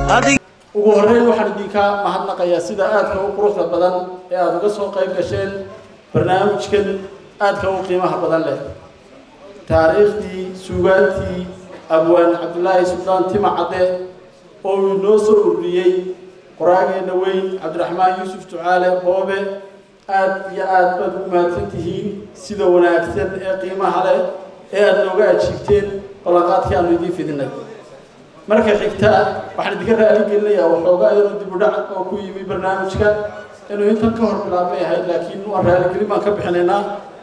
ugu horreyn waxaan idinka mahadnaqayaa sida aadka u quruxda badan ee aada uga soo qayb gasheen barnaamijkan aadka u qiimaha badan leh taariikhdii suugaantii abwaan cabdulaahi suldaan tima cadde oo uu inoo soo ururiyey qoraageena weyn cabdiraxmaan yuusuf ducaale boobe aad iyo aad baad ugu mahadsan tihiin sida wanaagsan ee qiimaha leh ee aada nooga ajiibteen ballanqaadkii aanu idiin fidinay marka xigta waxaan idinka raali gelinayaa waxoogaa iyadoo dib u dhac oo ku yimi barnaamijka inuu intan ka hor bilaabmay ahayd laakiin waan raaligelin baan ka bixinaynaa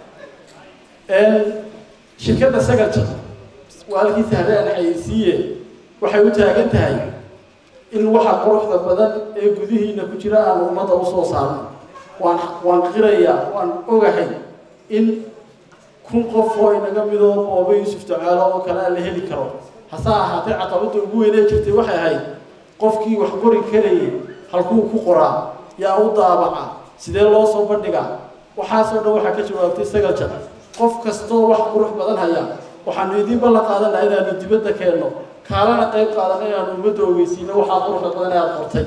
shirkadda sagalja waa halkiisa habeen xayeysiiye waxay u taagan tahay in waxa quruxda badan ee gudihiina ku jira aanu ummadda usoo saarno waan waan qirayaa waan ogahay in kun qof oo inaga midoo booba yuusuf ducaalo oo kale aan la heli karo hase ahaatee caqabadda ugu weynee jirtay waxay ahayd qofkii wax qori karayay halkuu ku qoraa yaa u daabaca sidee loo soo bandhigaa waxaasoo dhan waxaa ka jawaabtay sagaljan qof kastoo wax qurux badan haya waxaanu idiin ballan qaadanaa inaanu dibadda keenno kaalana qayb qaadana inaanu ummadda ogeysiino waxaa quruxda badan ee aada qortay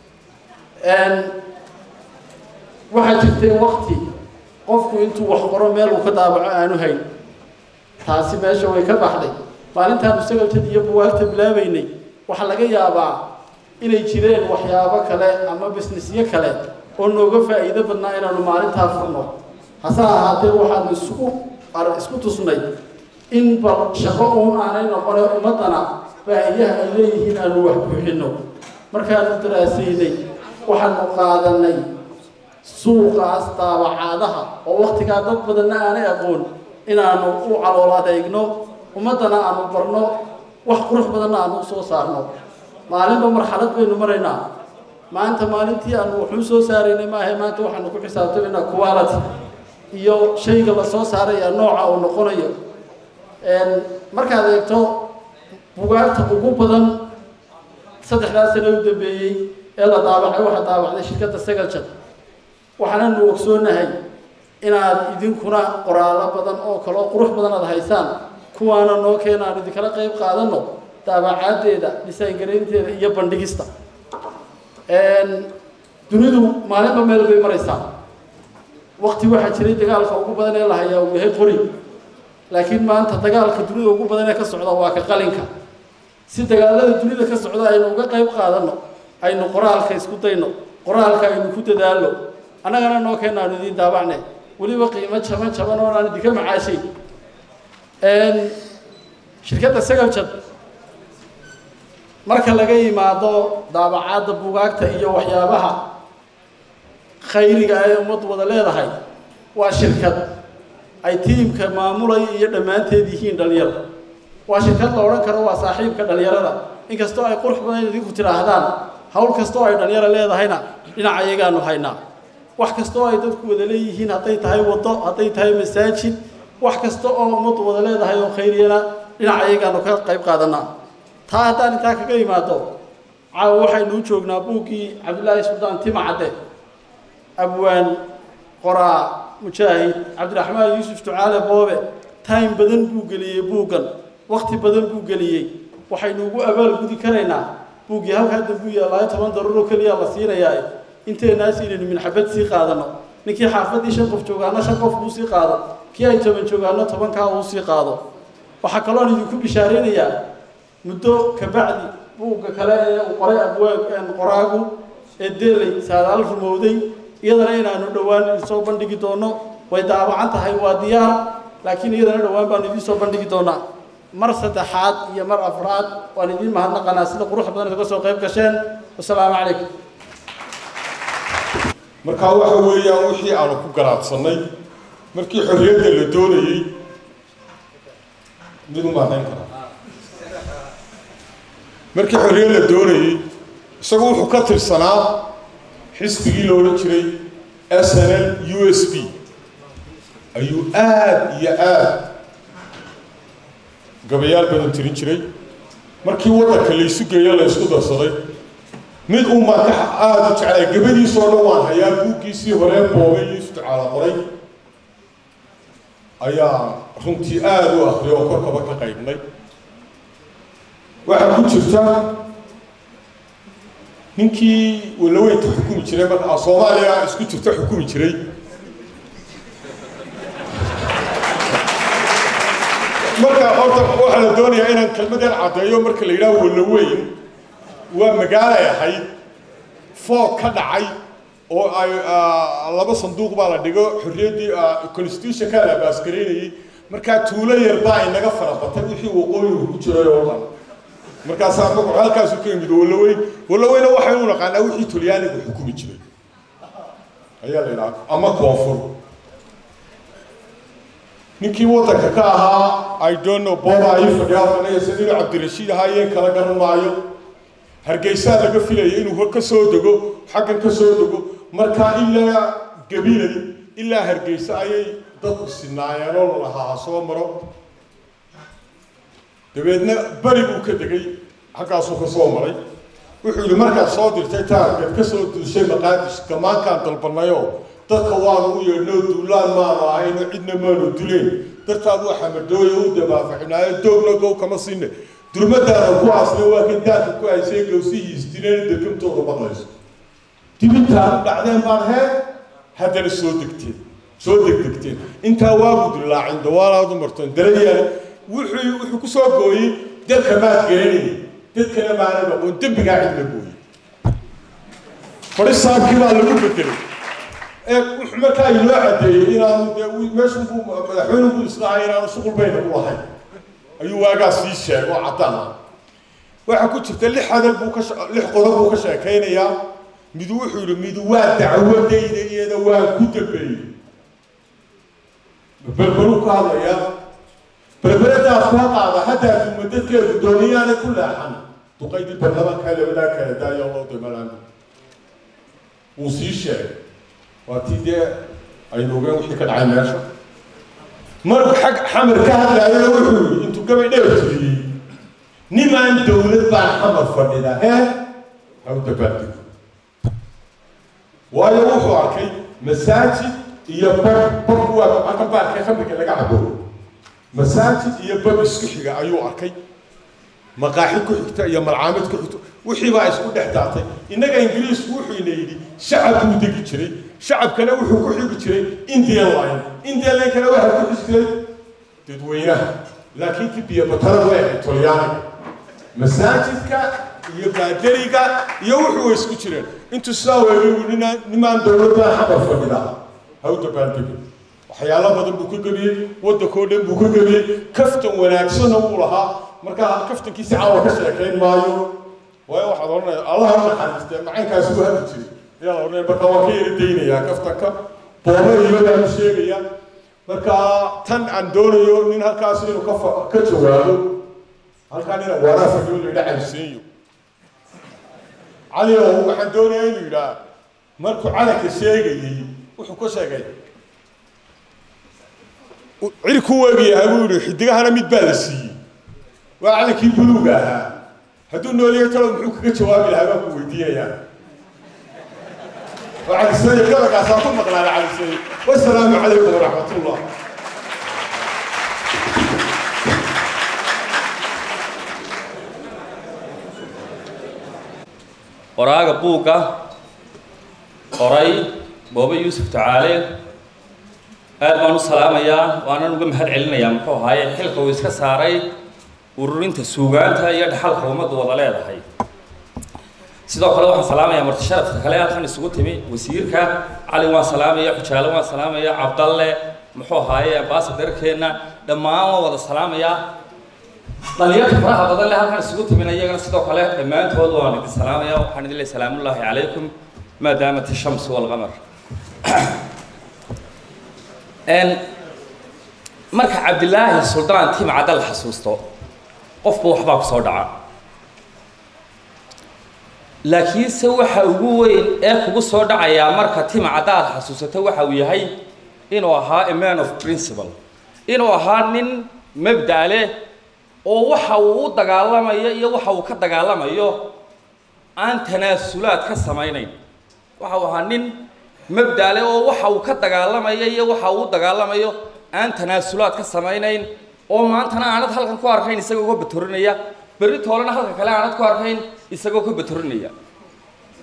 waxaa jirtay wakti qofku intuu wax qoro meel uu ka daabaco aanu hayn taasi meesha way ka baxday maalintaanu sagaltad iyo buwaagta bilaabaynay waxaa laga yaabaa inay jireen waxyaabo kale ama bisnisyo kale oo nooga faa'iido badnaa inaanu maalintaa furno hase ahaatee waxaanu isku isku tusnay in bal shaqo uun aanay noqone ummaddana baahiyaha ay leeyihiin aanu wax buuxinno markaanu daraasaynay waxaanu qaadanay suuqaas daabacaadaha oo waktigaa dad badanna aanay aqoon inaanu u calool adeegno ummaddana aanu barno wax qurux badanna aanu usoo saarno maalinba marxalad baynu maraynaa maanta maalintii aanu wuxuu soo saaraynay maahe maanta waxaanu ku xisaabtamaynaa quality iyo shayga la soo saaraya nooca uu noqonayo markaad eegto bugaagta ugu badan saddexdaas sano u dambeeyey ee la daabacay waxaa daabacday shirkadda sagaljan waxaananu ogsoonahay inaad idinkuna qoraallo badan oo kale oo qurux badan aad haysaan kuwaana noo keena aanu idinkala qayb qaadanno daabacaaddeeda dhisaangaraynteeda iyo bandhigista dunidu maalinba meel bay maraysaa wakti waxaa jiray dagaalka ugu badan ee la hayaa uu yahay qori laakiin maanta dagaalka dunida ugu badan ee ka socda waa ka qalinka si dagaalada dunida ka socda aynu uga qayb qaadanno aynu qoraalka isku dayno qoraalka aynu ku dadaalno annagana noo keena aanu idiin daabacnay weliba qiimo jaban jaban oo aan idinka macaashay shirkadda sagaljad marka laga yimaado daabacaadda bugaagta iyo waxyaabaha khayriga ee ummaddu wada leedahay waa shirkad ay tiimka maamulaya iyo dhammaanteed yihiin dhalinyaro waa shirkad la odhan karo waa saaxiibka dhalinyarada inkastoo ay qurux badan idinku tidhaahdaan hawl kastoo ay dhalinyaro leedahayna dhinaca iyagaanu haynaa wax kastoo ay dadku wada leeyihiin hadday tahay waddo hadday tahay masaajid wax kasta oo ummaddu wada leedahay oo khayriyana dhinaca iyagaanu ka qayb qaadanaa taa haddaan intaa kaga yimaado caawa waxaynu u joognaa buuggii cabdillaahi suldaan tima cadde abwaan qoraa mujaahid cabdiraxmaan yuusuf ducaale boobe time badan buu geliyey buuggan wakti badan buu geliyey waxaynu ugu abaalgudi karaynaa buuggii halkaa dambuu yaallaayo toban daruuro keliya la siinayaa inteenaas inaynu minxabad sii qaadano ninkii xaafaddii shan qof joogaana shan qof uu sii qaado kii ay toban joogaano tobankaa uu sii qaado waxaa kaloon idinku bishaaraynayaa muddo kabacdi buugga kale ee uu qoray abwaag qoraagu ee deeley saadaal rumowday iyadana inaanu dhowaan idinsoo bandhigi doono way daabacan tahay waa diyaar laakiin iyadana dhowaan baanu idiin soo bandhigi doonaa mar saddexaad iyo mar afraad waan idiin mahadnaqanaa sida qurux badan idaga soo qayb gasheen wasalaamu calaykum markaa waxa weeyaan wixii aanu ku garaadsanay markii xorriyadda la doonayey mid u mahadayn karaa markii xorriyad la doonayey isagu wuxuu ka tirsanaa xisbigii la odhan jiray s n l u s b ayuu aada iyo aada gabayaal badan tirin jiray markii waddanka laysu geeyo la ysku darsaday mid uu marka aada u jeclay gabadiisoo dhan waan hayaa buuggiisii horee boobay yuusuf ducaala qoray ayaa runtii aada u akriyay oo korkaba ka qaybnay waxaa ku jirta ninkii walaweynta xukumi jiray marka soomaaliya isku jirta xukumi jiray marka horta waxaa la doonayaa inaan kelmadan caddeeyo marka la yidhaho walaweyn waa magaalay ahayd food ka dhacay oo ay laba sanduuq baa la dhigo xorriyaddii constitutionka la baasgareynayay markaa tuulo yar baa inaga farabatay wixii waqooyigu ku jiray oo dhan markaasaa magacu halkaasu ka yimid walaweyn walaweyna waxaynu naqaanaa wixii talyaanigu xukumi jiray ayaa la yidhaha ama koonfur ninkii waddanka ka ahaa i don't know booba ii fadhiya anaga sidii cabdirashiid ahaayeen kala garan maayo hargeysaa laga filaya inuu ka soo dego xaggan ka soo dego markaa ilaa gabilay ilaa hargeysa ayay dadku sinaayeen oo lalahaa ha soo maro dabeedna beri buu ka degay xaggaasuu ka soo maray wuxuu yidhi markaad soo dirtay taarkeed ka soo duushay maqaadish gamaankaan dalbanayoo dadka waanu u yeedhnoo duulaan maanu ahayno cidna maanu dileen dartaad waa xamadooya u dabaafaxinaayo doogna gow kama sinne durmadaada ku aasna waa kan daadka ku haysay gowsihiis dileen dekamtooda maqlayso dibintaadu dhacdeen baan hee haddana soo degteen soo degdegteen intaa waagu dilaacin dawaalaadu marteen darayaale wuxuu wuxuu ku soo gooyey dadka maad garanayay dadkana maana aqoon dembigaa cidna gooyey fadhisaabkii baa lagu bedelay ee wuxuu markaa inoo caddeeyey inaanu dee meeshunku madaxweynuku islahay inaanu shuqul bayna u lahayn ayuu waagaa sii sheego oo caddaan ah waxaa ku jirta lix hadal buu ka lix qodob buu ka sheekaynayaa midu wuxuu yidhi midu waa dacwadayda iyada waan ku dambeeyey berberuu ka hadlayaa berberadaas ka qaada haddaa duma dadkeedu dooniyaana ku leexan duqaydii baarlamaanka labadaa kala daayo loo dimalaan wuu sii sheegay waa tii dee aynu ogeen wixii ka dhacay meesha markuu xag xamar ka hadlaayona wuxuu yidhi intuu gabay dheer tiriyey nimaan dowlad baan xamar fadhida hee haw dabaaldego waayo wuxuu arkay masaajid iyo bab babku waa halkan baarka khamriga laga cabo masaajid iyo bab isku xiga ayuu arkay maqaaxi ku xigta iyo malcaamid ku xigta wixii baa isku dhex daatay innaga ingiriisku wuxuu ina yidhi shacab buu degi jiray shacabkana wuxuu ku xigi jiray indian line indian line kana waxaa ku xigi jiray dadweynaha laakiin kibiya batara way ahayd talyaaniga masaajidka iyo baadariga iyo wuxuu way isku jireen intuu sidaa weeligu ninaan nimaan dowladdan xabar fadhida haw dabaaldegi waxyaalo badan buu ka gebiyey waddankoo dhan buu ka gebiyey kaftan wanaagsanna wuu lahaa markaa kaftankiisi caawa ka sheekayn maayo waayo waxaad odhanaya allaha u naxariistee macaynkaasi u hadli jiray ayaa la odhanaya marka waan ka yara daynayaa kaftanka booba iyo baan sheegaya marka tan aan doonayo nin halkaas inuu ka ka jawaabo halkaa nina waraa fadhiyo la yidhaa cabsiinyo cali oo waxaan doonayaa inuu yidhaa markuu calanka sheegayey wuxuu ka sheegay ciri ku weegayaha buu yidhi xidigahana mid baa la siiyey waa calankii buluuga ahaa hadduu nooliyo talo muxuu kaga jawaabi lahaa baan ku weydiinayaa وعلى السيد كذا قاساتهم مقلال على السيد والسلام عليكم ورحمة الله qoraaga buugga qoray boobe yuusuf tacaale aad baan u salaamayaa waanan uga mahad celinayaa muxuu ahaaye xilka uu iska saaray ururinta suugaanta iyo dhaxalka ummaddu wada leedahay sidoo kale waxaan salaamayaa marti sharafka kale halkan isugu timi wasiirka cali waan salaamaya xujaale waan salaamaya cabdalle muxuu ahaaye ambaasadarkeenna dhammaan waan wada salaamayaa dhalinyarta faraha badan le halkan isugu timina iyagana sidoo kale dhammaantood waan idin salaamaya waxaan idin leeyahay salaamullaahi calaykum maadaamat ishamsu walqamar marka cabdilaahi suldaan timcadda la xasuusto qofba waxbaa ku soo dhaca laakiinse waxa ugu weyn ee kugu soo dhacayaa marka timcadda aad xasuusato waxa uu yahay inuu ahaa a man of principle inuu ahaa nin mabda' leh oo waxa uu u dagaalamayo iyo waxa uu ka dagaalamayo aan tanaasulaad ka samaynayn waxa uu ahaa nin mabda' leh oo waxa uu ka dagaalamayo iyo waxa uu u dagaalamayo aan tanaasulaad ka samaynayn oo maantana aanad halkan ku arkayn isagoo ka batorinaya berri toolena halka kale aanad ku arkayn isagoo ka batorinaya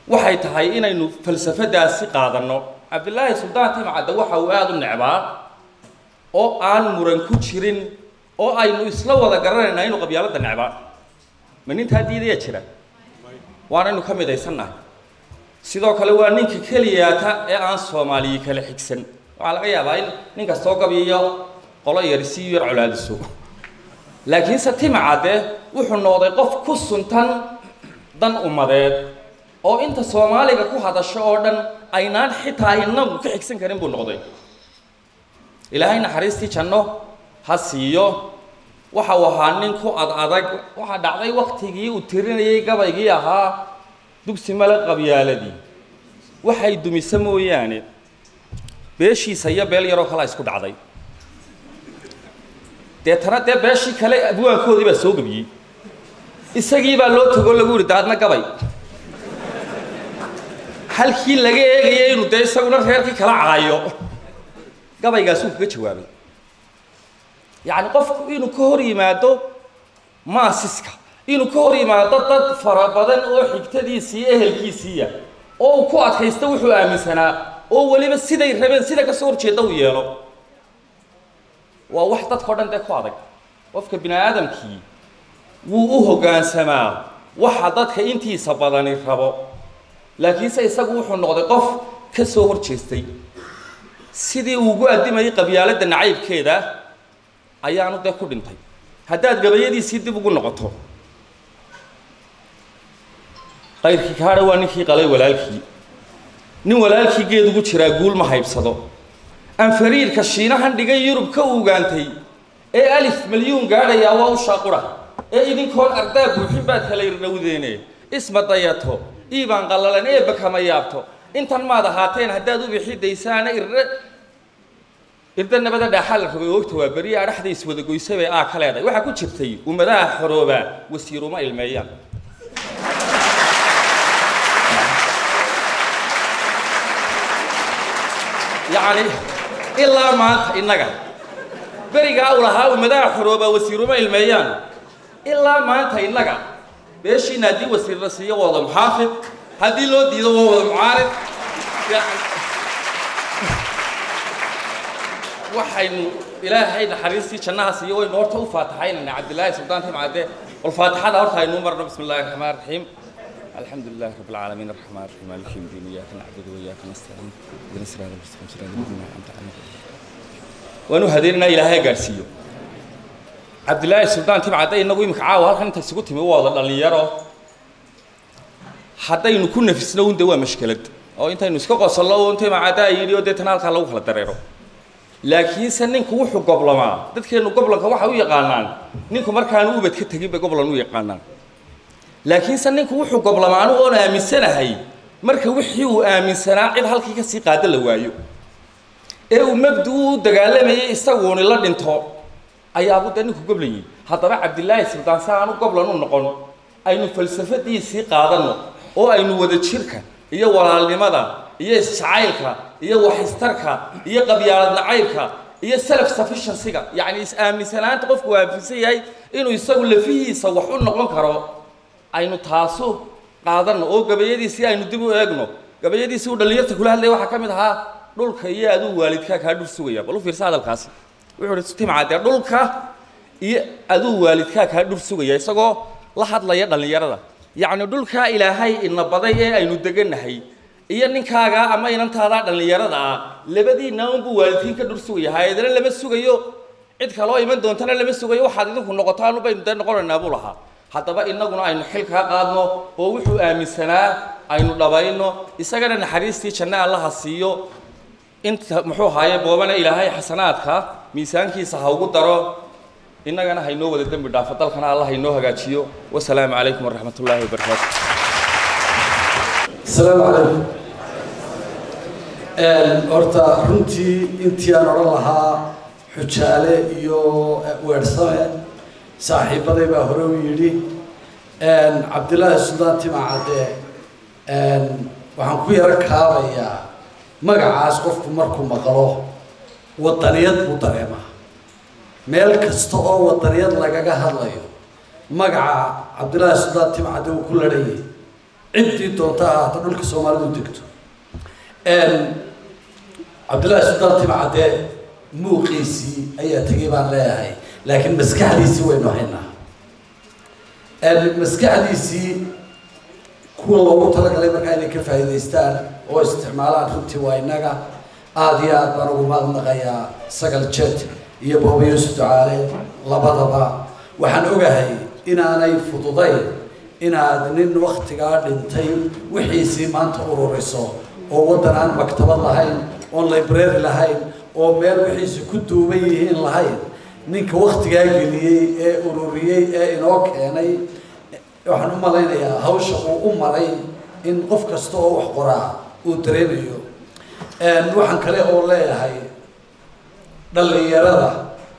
waxay tahay inaynu falsafadaasi qaadanno cabdilaahi suldaan timcadde waxa uu aada u necbaa oo aan muran ku jirin oo aynu isla wada garanaynaa inuu qabyaaladda necbaa ma nintaa diidaya jira waanaynu ka midaysannahay sidoo kale waa ninka keliyaata ee aan soomaaliyi kala xigsan waxaa laga yaabaa in nin kastoo gabyiyo qolo yari si yar colaadiso laakiinse timcadde wuxuu noqday qof ku suntan dan ummadeed oo inta soomaaliga ku hadasho oo dhan aynaan xitaa inagu ka xigsan karin buu noqday ilaahay naxariistii janno ha siiyo waxa uu ahaa nin ku ad adag waxaa dhacday waktigii uu tirinayay gabaygii ahaa dugsi male qabyaaladii waxay dumisa mooyaane beeshiisa iyo beel yaroo kalea isku dhacday deetana dee beeshii kale abwaankoodii baa soo gebiyey isagii baa loo tago lagu yihi daadna gabay halkii laga eegayay inuu dee isaguna reerkii kala caayo gabaygaasuu kaga jawaabay yacni qofku inuu ka hor yimaado maasiska inuu ka hor yimaado dad fara badan oo xigtadiisii ehelkiisiiya oo uu ku adkaysta wuxuu aaminsanaa oo weliba siday rabeen sida kasoo horjeeda uu yeelo waa wax dadka o dhan dee ku adag qofka bini aadamkii wuu u hoggaansamaa waxa dadka intiisa badani rabo laakiinse isagu wuxuu noqday qof ka soo hor jeestay sidii uu ugu addimayay qabyaaladda nacaybkeeda ayaanu dee ku dhintay haddaad gabayadiisii dib ugu noqoto qayrkii kaadha waa ninkii qalay walaalkii nin walaalkii geed ugu jiraa guul ma haybsado anfariirka shiinahan dhigay yurub ka ugaantay ee alif milyuun gaadhayaa waa u shaaqura ee idinkoon ardaa buuxin baad kala irdhowdeene isma dayato iibaan qallalan eebba kama yaabto intan maad ahaateen haddaad u bixidaysaana irdhe irda nabada dhaaxaa la rogay oogta waa beriya adhaxda iswada goysay bay aa ka leedahay waxaa ku jirtay ummadaha xoroobaa wasiiruma ilmeeyaan yacni ilaa maanta innaga berigaa u lahaa ummadaha xoroobaa wasiiruma ilmeeyaan ilaa maanta innaga beeshiina haddii wasiir la siiyo waa wada muxaafid haddii loo diido waa wada mucaarid waxaynu ilaahay naxariistii jannaha siiyo waynu horta u faataxaynayna cabdillaahi suldaan timcadde bal faatixada horta aynu marno bismi illahi raxmaan raxiim الحمد لله رب العالمين الرحمن الرحيم مالك يوم الدين اياك نعبد واياك نستعين اهدنا الصراط المستقيم صراط الذين انعمت عليهم waanu hadeynana ilaahay gaarsiiyo cabdillaahi suldaan timcadde inagu imika caawa halkan inta isugu timi waa wada dhallinyaro haddaynu ku nafisno un de waa mashkelad oo intaynu iska qosollo un timcadde ay yidhi oo deetana halkaa lagu kala dareero laakiinse ninku wuxuu goblamaa dadkeennu goblanka waxay u yaqaanaan ninku markaanu ubad ka tegin bay goblan u yaqaanaan laakiinse ninku wuxuu goblamaa anigu oon aaminsanahay marka wixii uu aaminsanaa cid halkii kasii qaada la waayo ee uu mabdi u dagaalamayay isaguuni la dhinto ayaabu dee ninku goblayay haddaba cabdillaahi suldaan si aanu goblan u noqon aynu falsafadiisii qaadanno oo aynu wada jirka iyo walaalnimada iyo isjacaylka iyo waxistarka iyo qabyaalad nacaybka iyo self sufficiencyga yacni is-aaminsanaanta qofku aaminsan yahay inuu isagu lafihiisa wax u noqon karo aynu taasu qaadanno oo gabayadiisii aynu dib u eegno gabayadiisii uu dhallinyarta kula hadlaya waxaa ka mid ahaa dhulka iyo aduu waalidkaa kaa dhul sugaya bal u fiirsa hadalkaasi wuxuu uhi timcadee dhulka iyo aduu waalidkaa kaa dhul sugaya isagoo la hadlaya dhallinyarada yacni dhulkaa ilaahay ina baday ee aynu degannahay iyo ninkaagaa ama inantaadaa dhallinyarada ah labadiinna unbuu waalidkiin ka dhul sugaya hay-adana lama sugayo cid kaloo iman doontana lama sugayo waxaad idinku noqotaan baynu dee noqonaynaa buu lahaa haddaba innaguna aynu xil kaa qaadno oo wuxuu aaminsanaa aynu dhabayno isagana naxariistii janno allaha siiyo inta muxuu haaye boobana ilaahay xasanaadka miisaankiisa ha ugu daro innagana haynoo wada dembi dhaafo dalkana allah haynoo hagaajiyo wasalaamu calaykum waraxmat ullaahi wabarakaatu asalaamu calaykum horta runtii intii aan odhan lahaa xujaale iyo weersame saaxiibaday baa hore u yidhi cabdillaahi suldaan timacadde waxaan ku yaro kaabayaa magacaas qofku markuu maqlo wadaniyad buu dareemaa meel kasta oo wadaniyad lagaga hadlayo magaca cabdillaahi suldaan timcadde uu ku ladhanyay ciddii doonta ha ahaato dhulka soomaalidu degto cabdullaahi sultaan timcadee muuqiisii ayaa tegay baan leeyahay laakiin maskaxdiisii waynu haynaa maskaxdiisii kuwa loogu talagalay markaa inay ka faa'iidaystaan oo isticmaalaan runtii waa innaga aada iyo aad baan ugu mahadnaqayaa sagal jet iyo booba yuusuf ducaale labadaba waxaan ogahay inaanay fududayn inaad nin waktigaa dhintay wixiisii maanta ururiso oo waddan aan maktabad lahayn oon library lahayn oo meel wixiisi ku duuban yihiin lahayn ninka waktigaa geliyey ee ururiyey ee inoo keenay waxaan u malaynayaa hawsha uu u maray in qof kasta oo wax qoraa uu dareemayo waxaan kale oo leeyahay dhallinyarada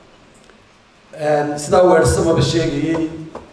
sidaa weersamaba sheegayey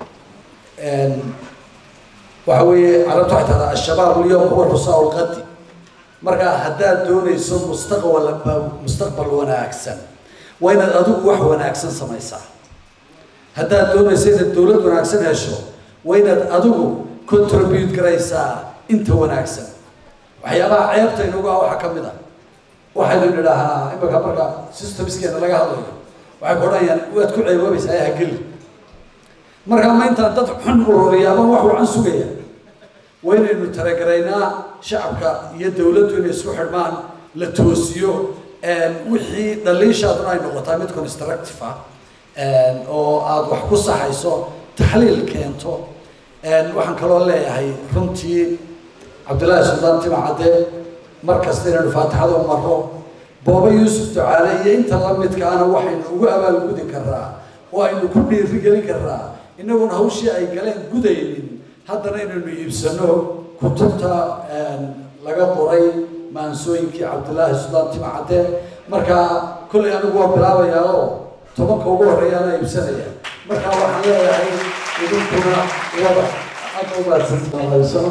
waxa weeye carabtu waxay tahdaa ashabaab ulyawm huwa rusaa lqadi marka haddaad doonayso mustaqbal mustaqbal wanaagsan waa inaad adigu wax wanaagsan samaysaa haddaad doonayso inaad dowlad wanaagsan hesho waa inaad adigu contribute garaysaa inta wanaagsan waxyaabaha ceebta inagu ah waxaa ka mid a waxaynu nidhaahnaa imaka marka systemskeena laga hadlayo waxay ku odhanayaan waad ku ceeboobaysaa ee hageli markaa ma intaan dad xun ururiyaaba wax wacan sugaya waa inaynu talagaraynaa shacabka iyo dowladdu inay isku xidhmaan la toosiyo wixii dhaliishaaduna ay noqotaa mid constructive ah oo aada wax ku saxayso taxliil keento waxaan kaloo leeyahay runtii cabdullaahi suldaan timacadde mar kasta inaynu faatixada u marro booba yuusuf ducaale iyo inta la midkaana waxaynu ugu abaalgudi karaa oo aynu ku dhiirigelin karaa inagoon hawshii ay galeen gudaynin haddana inaynu iibsano kutubta laga qoray maansooyinkii cabdullaahi suldaan timacadde marka kollay anigu waa bilaabayaa oo tobanka ugu horreeyaana iibsanaya marka waxaan leeyahay idinkuna wada aad u mahadsantahay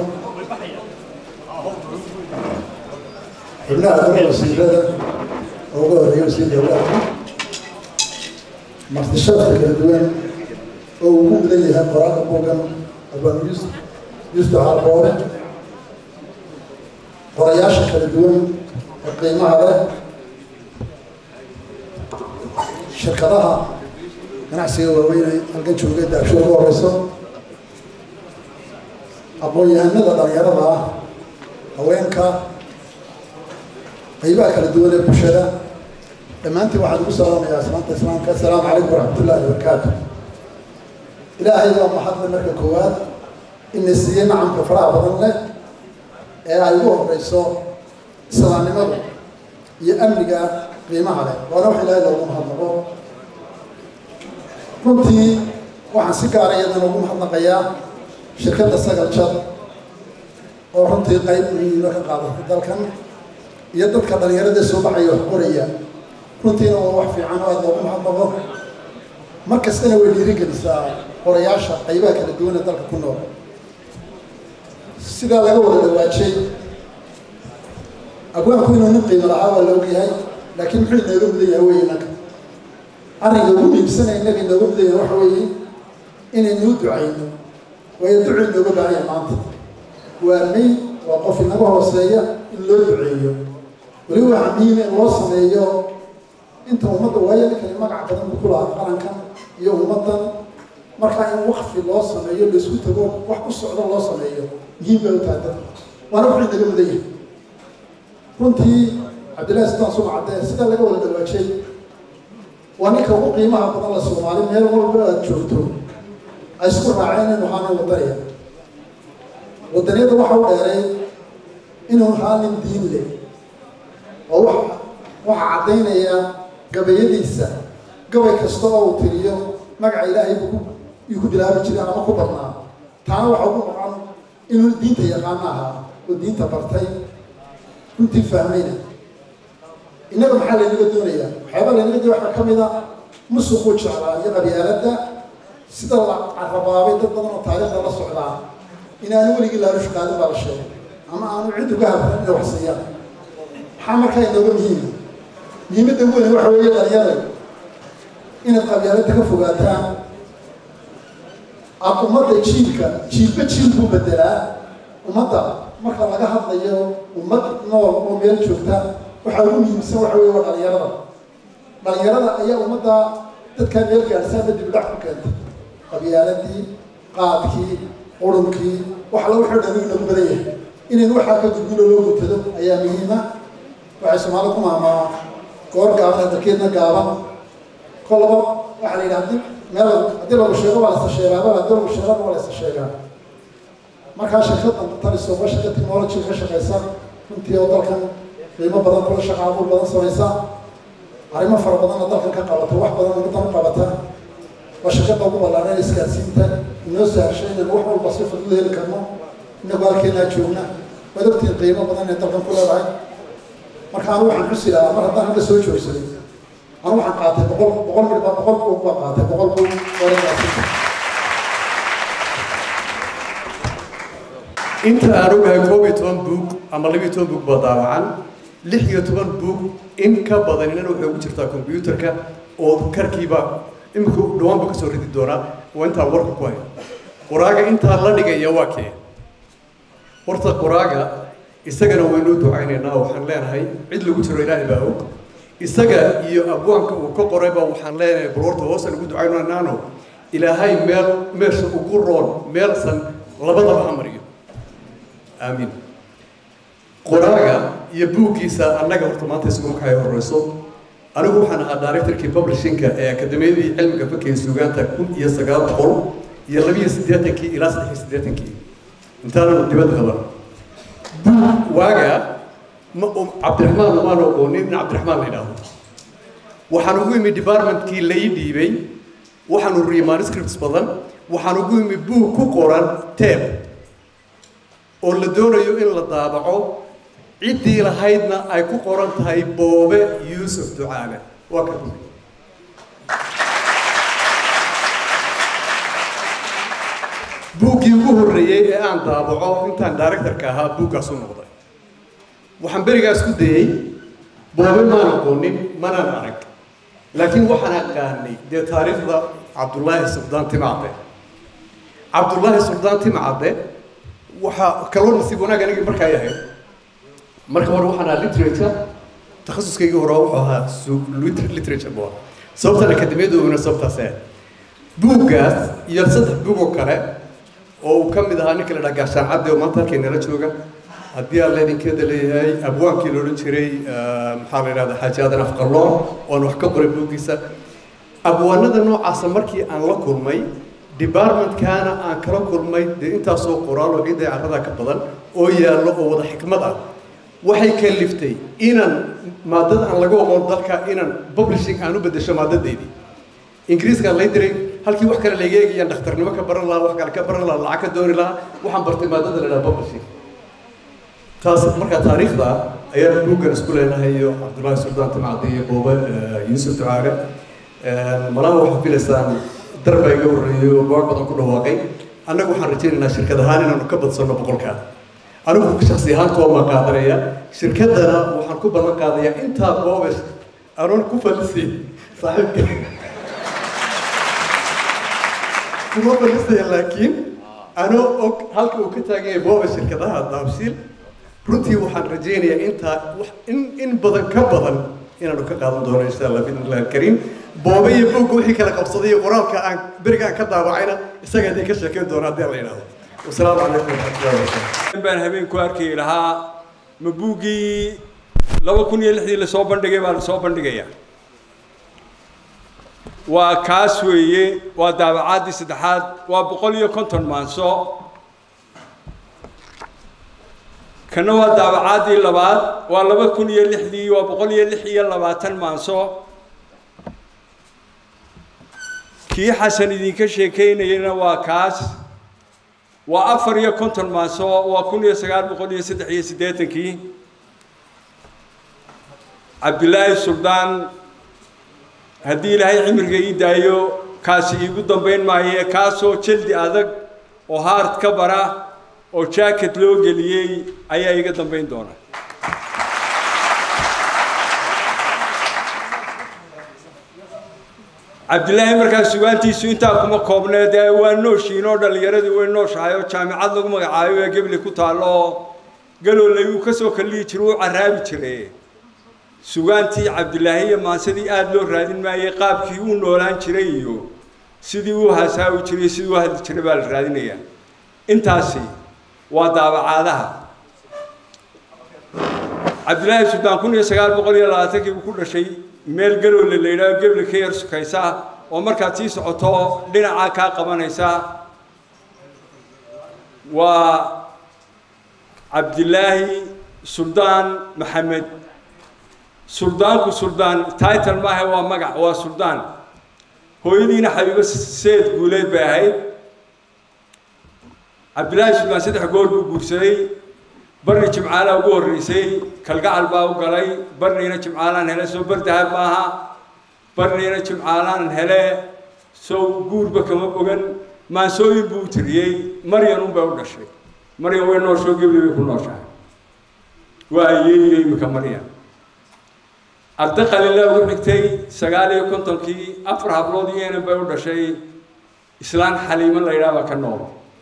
xubnaha dowla wasiirada oo uga horeeya wasiir dowlaadka martishaadka kala duwan oo uu ku mudan yahay qoraalka buugan abaan yusuf yusuf caarboore qorayaasha kala duwan ee qiimaha leh shirkadaha ganacsiga waaweyn halkan jooga daabsho ugu horeyso aqoon-yahanada dhalinyarada ah haweenka qaybaha kala duwan ee bulshada dhammaantiin waxaan ugu salaamayaa islaanta islaamka assalaamu calaykum waraxmatullahi wabarakaatu ilaahay waa maxadle marka koowaad ina siiyey nacamka faraha badan leh ee ay ugu horeyso islaamnimadu iyo amniga qiimaha leh waana wax ilaahay loogu mahadnaqo runtii waxaan si gaara iyadana ugu mahadnaqayaa shirkadda sagal jad oo runtii qayb muhiima ka qaadatay dalkan iyo dadka dhalinyarada soo baxaya wax qoraya runtiina waa wax fiican oo aada loogu mahadnaqo mar kastana way dhiirigelisaa qorayaasha qaybaha kala duwan ee dalka ku nool sidaa laga wada dhawaajay abwaanku inuu nin qiimo lahaa waa la ogyahay laakiin muxuu inooga mudan yahay wey inanka arrinka ugu muhiimsanaya innaga inooga mudan yahay waxa weeye inaynuu ducayno waayo ducu inooga baahanya maanta waa may waa qof inaga hooseeya in loo duceeyo weliba waxaa muhiima in loo sameeyo inta ummadda waayo ninkani magac badan buu ku lahaa qarankan iyo ummaddan markaa in wakfi loo sameeyo laisku tago wax ku socdo loo sameeyo muhiim bay u tahay dadka waana wuxuu inaga mudan yahay runtii cabdillahi sidaan sumacadee sidaa laga wada dhawaajay waa ninka ugu qiimaha badan la soomaali meel walba aad joogto ay isku raaceen inuu ahaana wadanaya wadaniyada waxa u dheeray inuu ahaa nin diin leh oo wa waxaa caddaynaya gabayadiisa gabay kasta oo uu tiriyo magaca ilaahay buu yuu ku bilaabi jiray ama ku badnaa taana waxa ugu noqon inuu diinta yaqaano ahaa oo diinta bartay runtii fahmayna innaga maxaa laynaga doonayaa waxyaaba laynaga doonaya waxaa ka mid a musuquu jeclaa iyo qabyaaladda sida la carabaabay dad badan oo taariikhda la socdaa inaanu weligii laalush qaadin baa la sheegay ama aanu cid uga habran inay wax siiyaan maxaa markaa inooga muhiima muhiimadda ugu weyn waxa weeye dhalinyarada inaad qabyaaladda ka fogaataan aad ummadda jiilka jiilba jiil buu bedelaa ummadda marka laga hadlayo ummad nool oo meel joogta waxaa ugu muhiimsan waxa weeye waa dhalinyarada dhalinyarada ayaa ummadda dadkaa meel gaadhsaama dibdhac ku keentay qabyaaladii qaadkii qurunkii wax alla wuxuu dhan inagu badan yahay inaynu waxaa ka gudbino loo gutado ayaa muhiima waxay soomaalida ku maamaa goor gaaban hadalkeedna gaaban kolaba waxaa la yidhi hadii meel haddii lagu sheego waa laysa sheegaaba haddii lagu sheegana waa laysa sheegaa markaa shirkadan taliso waa shirka technology ka shaqaysa runtii oo dalkan qiimo badan kula shaqa abuur badan samaysa arrimo fara badanna dalkan ka qabata wax badan ummadan u qabata waa shirkada ugu ballaaran isgaadsiinta inoo sahashay inaynu wax walba si fudud heli karno inagu halkeenaa joogna waad ogtiin qiimo badan inay dalkan ku leedahay marka anu waxaan xusi lahaa mar haddaan hadda soo joogsaday anu waxaan qaatay boqol boqol mid baa boqol buug baan qaatay boqol buug waragaasiinta inta aan ogahay koob iyo toban buug ama laba iyo toban buug baa daawacan lix iyo toban buug in ka badanina waxay ugu jirtaa kombyuutarka oo karkiiba imika dhawaanba kasoo ridi doonaa waa intaan warka ku hayo qoraaga intaa la dhigaya waa kee horta qoraaga isagana waynoo ducaynaynaa waxaan leenahay cid lagu jiro ilaahay baa og isaga iyo abwaanka uu ka qorayba waxaan leenahay bal horta hoosa lagu ducaynaynaano ilaahay meel meesha ugu roon meelsan labadaba ha mariyo aamiin qoraaga iyo buuggiisa annaga horta maanta isuguma kahay horeyso anigu waxaan ahaa directorkii publishinka ee akademiyadii cilmiga fakiga suugaanta kun iyo sagaal boqol iyo labiyo siddeetankii ilaa saddex iyo siddeetankii intaananu dibad qaban buug waaga ma cabdiraxmaan umaan oqoonin in cabdiraxmaan la yidhaahdo waxaan ugu imi departmentkii lai dhiibay waxaan ururiyey manuscripts badan waxaan ugu imi buug ku qoran teeb oo la doonayo in la daabaco ciddii lahaydna ay ku qoran tahay boobe yuusuf ducaale waa ka buug buuggii ugu horreeyey ee aan daabaco intaan directorka ahaa buuggaas u noqday waxaan berigaas ku dayey boobe maan aqoonin manaan arag laakiin waxaan aqaanay dee taariikhda cabdullaahi suldaan timacde cabdullaahi suldaan timacde waxaa kaloo nasiib wanaag anigii markaa yahay marka hore waxaan ahaa literature takhasuskaygii hore wuxuu ahaa literature buu ahaa sababtan akademiyaduna sababtaas ahayd buuggaas iyo saddex buug oo kale oo uu ka mid ahaa ninka la dhaha gaashaan cadde oo maanta halkay nala jooga haddii aan leedinkeeda leeyahay abwaankii la odhan jiray maxaa la yidhahda xaaji aadan afqalloon oon wax ka qoray buuggiisa abwaanada noocaasa markii aan la kulmay departmentkaana aan kala kulmay dee intaasoo qoraal oo ciidda carrada ka badan oo yaallo oo wada xikmad ah waxay kaliftay inaan maadada aan laga aqoon dalka inaan publishing aan u beddesho maadadeydii ingiriiskaan lay diray halkii wax kale laga eegayaan dhakhtarnimo ka baran lahaa wax kale ka baran lahaa lacag ka dooni lahaa waxaan bartay maadada la dhaha publishing taas markaa taariikhda ayaan buuggan isku leenahay iyo cabdullaahi suldaan timacdi iyo boobe yuusuf ducaale malaha waxaad filaysaan darbaa iga horreeyey oo boog badan ku dhawaaqay annagu waxaan rajaynaynaa shirkad ahaan inaanu ka badsanno boqolkaa anigu shaksi ahaan kuwa qaadanaya shirkaddana waxaan ku ballan qaadayaa intaa boobe anoon ku falisay saaxiibka kuma falisaya laakiin anoo og halka uu ka taagan yahay boobe shirkadaha daabshiil runtii waxaan rajaynayaa intaa in in badan ka badan inaanu ka qaadan doono insha allah biidn illahi alkariim boobe iyo buugga wixii kala qabsaday iyo qoraalka aan beriga aan ka daawacayna isaga idin ka sheekeyn doono haddii la yidhahdo wasalaamu calaykum waraxmatullahi wabarakatu baan habeenku arki lahaa ma buuggii laba kun iyo lixdii lasoo bandhigay baa lasoo bandhigayaa waa kaas weeye waa daabacaadii saddexaad waa boqol iyo konton maanso kana waa daabacaadii labaad waa laba kun iyo lixdii waa boqol iyo lix iyo labaatan maanso kii xasan idinka sheekeynayana waa kaas waa afar iyo konton maanso waa kun iyo sagaal boqol iyo saddex iyo siddeetankii cabdilaahi suldaan haddii ilaahay cimriga ii daayo kaasi iigu dambayn maaye kaasoo jaldi adag oo haard ka bara oo jacket loo geliyey ayaa iga dambayn doona cabdilaahi markaa sugaantiisu intaa kuma koobnee dee waa nooshiin oo dhallinyaradii way nooshahay oo jaamicad lagu magacaayo ee gebli ku taallo oo galoolay uu ka soo kallihi jiro uu caraabi jiray sugaantii cabdilaahi iyo maansadii aada loo raadin maayey qaabkii uu noolaan jiray iyo sidii uu hasaawi jiray sidii u hadli jiray baa la raadinayaa intaasi waa daabacaadaha cabdilaahi suldaan kun iyo sagaal boqol iyo labaatankii buu ku dhashay meel galoole la yidhaaho gebli ka yar sukaysa oo markaad sii socoto dhinacaa kaa qabanaysa waa cabdilaahi suldaan maxamed suldaanku suldaan title maaha waa magac waa suldaan hooyadiina xabiibo seed guuleed bay ahayd cabdilaahi suldaan saddex goor buu guursaday barni jimcaalaa ugu horreysay kalgacal baa u galay barniina jimcaalaan hele soo bardahab maaha barniina jimcaalaan hele sow guurba kama bogan maansooyin buu u tiriyey maryan unbay u dhashay maryan way nooshoo gebli bay ku nooshahay waa ayeeyo imika maryan arda qalila ugu xigtay sagaal iyo kontonkii afar hablood iyo enan bay u dhashay islaan xaliimo la yidhaha baa ka nool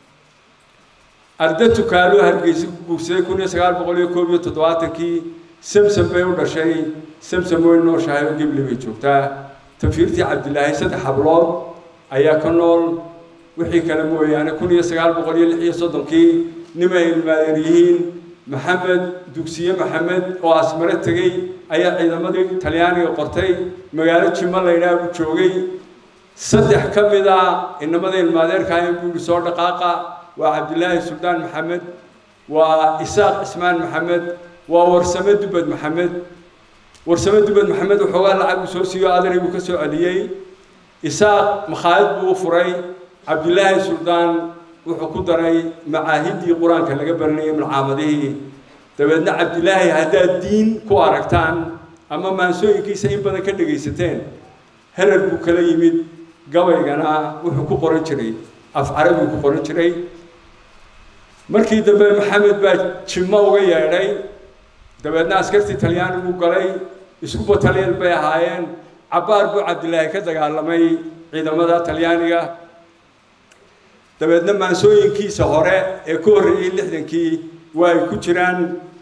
arda tukaalo hargeysa ku guursaday kun iyo sagaal boqol iyo koob iyo toddobaatankii samsam bay u dhashay samsam way nooshahay oo gebli bay joogtaa tafiirtii cabdilaahi saddex hablood ayaa ka nool wixii kale mooyaane kun iyo sagaal boqol iyo lix iyo soddonkii nimay ilmaadeer yihiin maxamed dugsiye maxamed oo asmare tegey ayaa ciidamadii talyaaniga qortay magaalo jimo laydhaha buu joogay saddex ka mid a inamada ilmaadeerkaayan buu yihi soo dhaqaaqa waa cabdilaahi suldaan maxamed waa isaaq cismaan maxamed waa warsame dubad maxamed warsame dubad maxamed waxoogaa lacag uu soo siiyo adanay buu ka soo celiyey isaaq makhaayad buu u furay cabdilaahi suldaan wuxuu ku daray macaahidii qur-aanka laga baranayay malcaamadihii dabeedna cabdilaahi haddaad diin ku aragtaan ama maansooyinkiisa in badan ka dhegaysateen herer buu kala yimid gabaygana wuxuu ku qoran jiray af carabigu ku qoran jiray markii dambe maxamed baa jimo uga yeedhay dabeedna askartii talyaanigu galay isku bataliyal bay ahaayeen cabbaar buu cabdilaahi ka dagaalamay ciidamada talyaaniga dabeedna maansooyinkiisa hore ee ka horreeyey lixdankii waa ay ku jiraan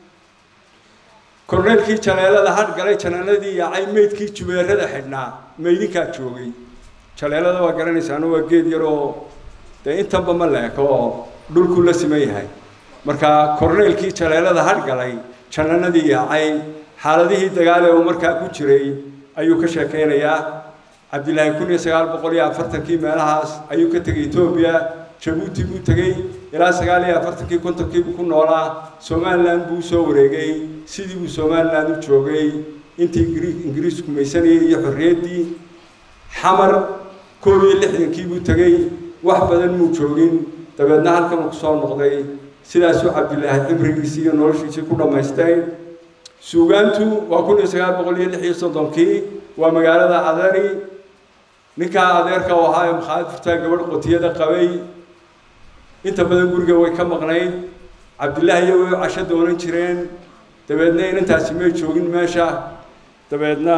korneelkii jaleelada hadh galay janaaladii yaacay meydkii jubeerada xidhnaa meydinkaa joogay jaleelada waa garanaysaano waa geed yar oo dee intanba ma leeko oo dhulku la siman yahay marka korneelkii jaleelada hadh galay janaanadii yaacay xaaladihii dagaal ee uu markaa ku jiray ayuu ka sheekeynayaa cabdilaahi kun iyo sagaal boqol iyo afartankii meelahaas ayuu ka tegay etoobiya jabuuti buu tegey ilaa sagaal iyo afartankii kontonkii buu ku noolaa somalilan buu usoo wareegay sidii buu somalilan u joogay intii ingiriisku maysanayay iyo xorriyaddii xamar koob iyo lixdankii buu tegey wax badan muu joogin dabeedna halkan uu kusoo noqday sidaasuu cabdilaahi cimrigiisii iyo noloshiisii ku dhammaystay suugaantu waa kun iyo sagaal boqol iyo lix iyo soddonkii waa magaalada adari ninkaa adeerka u ahaa ee makhaayad furtaa gabadh qotiyada qabay inta badan guriga way ka maqnayd cabdilaahi iyo way casho doonan jireen dabeedna inantaasi may joogin meesha dabeedna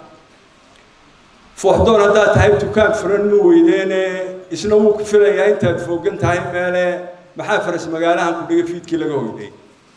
fooxdoon haddaad tahay dukaan furan ma weydeene isna wuu ku filayaa intaad foogan tahay meele maxaa faras magaalahan ku dhiga fiidkii laga hoyday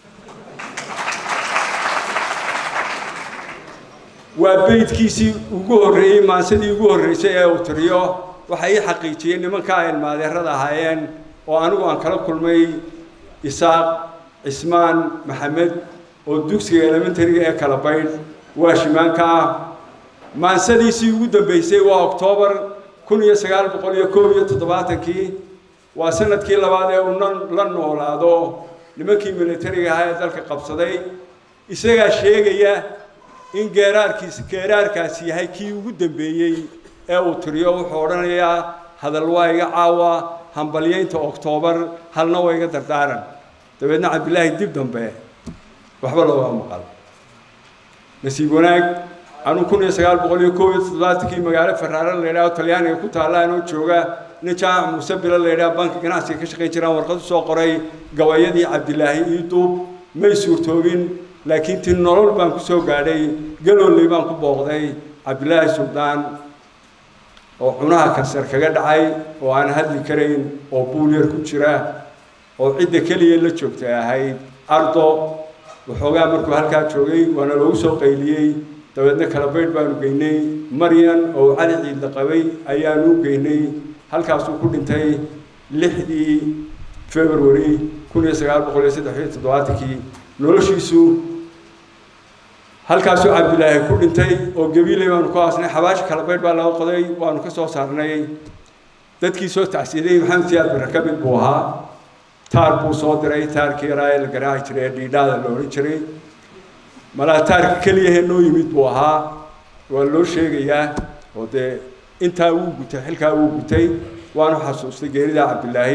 waa beydkiisii ugu horreeyey maansadii ugu horreysay ee uu tiriyo waxa ii xaqiijiyey nimanka ay ilmaadeerada ahaayeen oo anigu aan kala kulmay isaaq cismaan maxamed oo dugsiga elementariga ee kala baydh waa shimaanka ah maansadiisii ugu dambeysay waa oktoobar kun iyo sagaal boqol iyo koob iyo toddobaatankii waa sanadkii labaad ee uu la noolaado nimankii militariga ahaa ee dalka qabsaday isagaa sheegaya in geeraarkiis geeraarkaasi yahay kii ugu dambeeyey ee uu tiriyo wuxuu odhanayaa hadal waa iga caawa hambalyaynta oktoobar halna waa iga dardaaran dabeedna cabdilaahi dib dambe waxba looga maqal nasiib wanaag anuu kun iyo sagaal boqol iyo koob iyo toddobaatankii magaalo faraare la yidhaho talyaaniga ku taalla anoo jooga nin jaamac muuse bilo la yidhaha banka ganacsiga ka shaqayn jiraan warqad u soo qoray gabayadii cabdilaahi ii duub may suurtoobin laakiin ti nolol baan ku soo gaadhay galooley baan ku booqday cabdilaahi suldaan oo cunaha kansar kaga dhacay oo aan hadli karayn oo buul yar ku jira oo cidda keliya la joogtay ahayd ardo waxoogaa markuu halkaa joogay waana loogu soo qayliyey dabeedna kala baydh baanu geynay maryan oo cali ciidla qabay ayaanu geynay halkaasuu ku dhintay lixdii february kun iyo sagaal boqol iyo saddex iyo toddobaatankii noloshiisu halkaasuu cabdilaahi ku dhintay oo gabiiley baanu ku aasnay xabaashi kala baydh baa laga qoday waanu ka soo saarnay dadkii soo tacsiiday maxamed siyaad barre ka mid buu ahaa taar buu soo diray taarkii yaraa ee la garaaci jiray ee dhiidhaada la odhan jiray malaa taarka keliyahee noo yimid buu ahaa waa loo sheegayaa oo dee intaa wuu gutay xilkaa wuu gutay waanu xasuustay geerida cabdilaahi